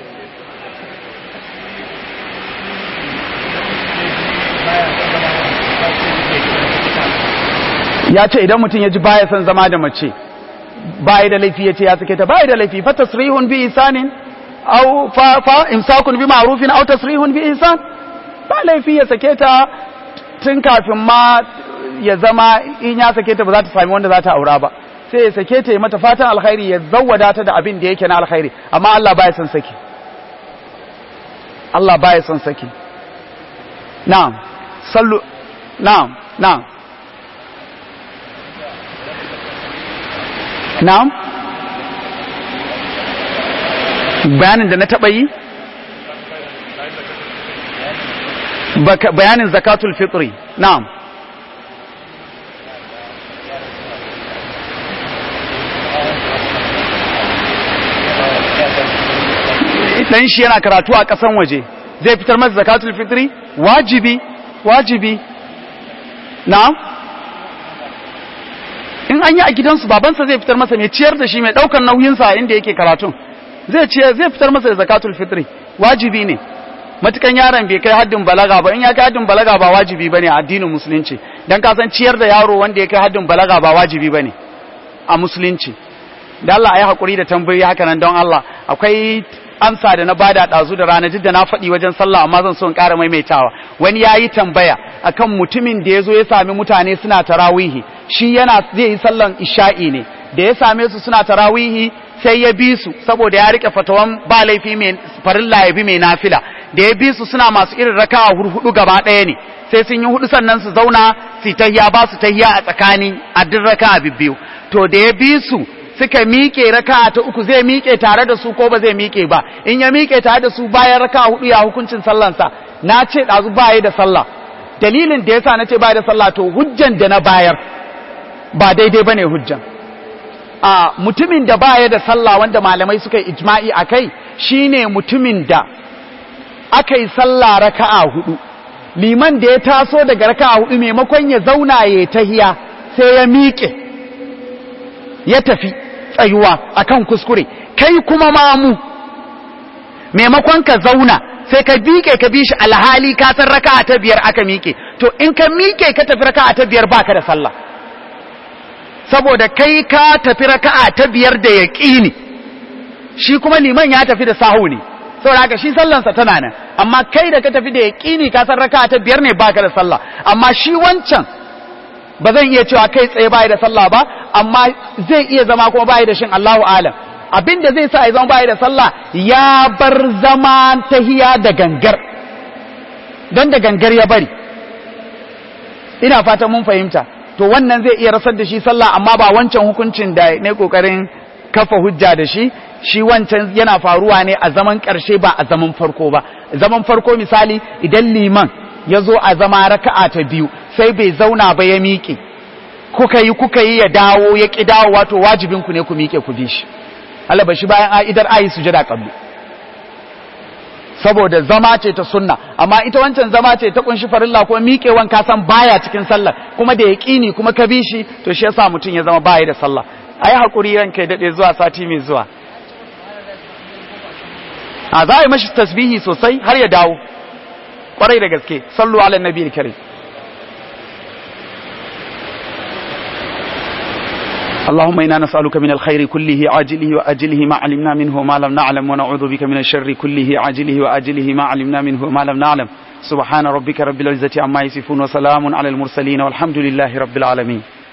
ya ce idan mutum ya ji baya son zama da mace baya da laifi ya ce ya sake ta baya da laifi fa tasrihun bi isanin aw fa fa imsakun bi ma'rufin aw tasrihun bi ihsan ba laifi ya sake ta tun kafin ma ya zama in ya sake ta ba za ta sami wanda za ta aura ba sai ya sake ta ya mata fatan alkhairi ya zawwada ta da abin da yake na alkhairi amma Allah baya son saki Allah baya son saki na'am sallu na'am na'am na'am bayanin da na taɓa yi bayanin zakatul fitri na'am dan shi yana karatu a ƙasan waje zai fitar masa zakatul fitri wajibi wajibi na'am in an yi a gidansu babansa zai fitar masa mai ciyar da shi mai ɗaukar nauyinsa inda yake karatun zai ciyar zai fitar masa da zakatul fitri wajibi ne matukan yaron bai kai haddin balaga ba in ya kai haddin balaga ba wajibi bane a addinin musulunci dan ka san ciyar da yaro wanda ya kai haddin balaga ba wajibi bane a musulunci da Allah ayi hakuri da tambayi haka nan don Allah akwai amsa da na bada dazu da rana da na faɗi wajen sallah amma zan so in ƙara maimaitawa wani yayi tambaya akan mutumin da yazo ya sami mutane suna tarawihi shi yana zai yi sallan isha'i ne da ya same su suna tarawihi sai ya bi su saboda ya rike fatawan ba laifi mai farilla ya bi mai nafila da ya bi su suna masu irin raka'a hurhudu gaba ɗaya ne sai sun yi hudu sannan su zauna su tahiya ba su tahiya a tsakani a duk raka'a bibbiyu to da ya bi su suka miƙe raka'a ta uku zai miƙe tare da su ko ba zai miƙe ba in ya miƙe tare da su bayan raka'a hudu ya hukuncin sallansa na ce ɗazu baya da sallah dalilin da yasa na ce baya da sallah to hujjan da na bayar ba daidai bane hujjan a mutumin da baya da sallah wanda malamai suka yi ijma'i akai shine mutumin da aka yi sallah raka'a hudu liman da ya taso daga raka'a hudu maimakon ya zauna ya tahiya sai ya miƙe ya tafi tsayuwa akan kuskure kai kuma mamu maimakon ka zauna sai ka miƙe ka bi shi alhali ka san raka'a ta biyar aka miƙe to in ka miƙe ka tafi raka'a ta biyar baka da sallah saboda kai ka tafi raka'a ta biyar da yaqini shi kuma liman ya tafi da sahu ne saboda haka shi sallansa tana nan amma kai da ka tafi da yaqini ka san raka'a ta biyar ne baka da sallah amma shi wancan ba zan iya cewa kai tsaye bai da sallah ba amma zai iya zama kuma bai da shin Allahu alam abinda zai sa ya zama bai da sallah ya bar zama tahiya da gangar don da gangar ya bari ina fatan mun fahimta to wannan zai iya rasar da shi sallah amma ba wancan hukuncin da ne kokarin kafa hujja da shi shi wancan yana faruwa ne a zaman ƙarshe ba a zaman farko ba zaman farko misali idan liman ya zo a zama raka'a ta biyu sai bai zauna ba ya miƙe kuka yi kuka yi ya dawo ya ƙi dawo wato wajibinku ne ku miƙe ku bi shi Allah ba shi bayan a'idar ayi sujada qabli saboda zama ce ta sunna amma ita wancan zama ce ta kunshi farilla ko miƙewan ka san baya cikin sallah kuma da yaqini kuma ka bi shi to shi yasa mutum ya zama baya da sallah ayi hakuri ranka ya dade zuwa sati mai zuwa a za a yi mashi tasbihi sosai har ya dawo kwarai da gaske sallu ala nabi karim اللهم إنا نسألك من الخير كله عاجله وأجله ما علمنا منه وما لم نعلم ونعوذ بك من الشر كله عاجله وأجله ما علمنا منه وما لم نعلم سبحان ربك رب العزة عما يصفون وسلام على المرسلين والحمد لله رب العالمين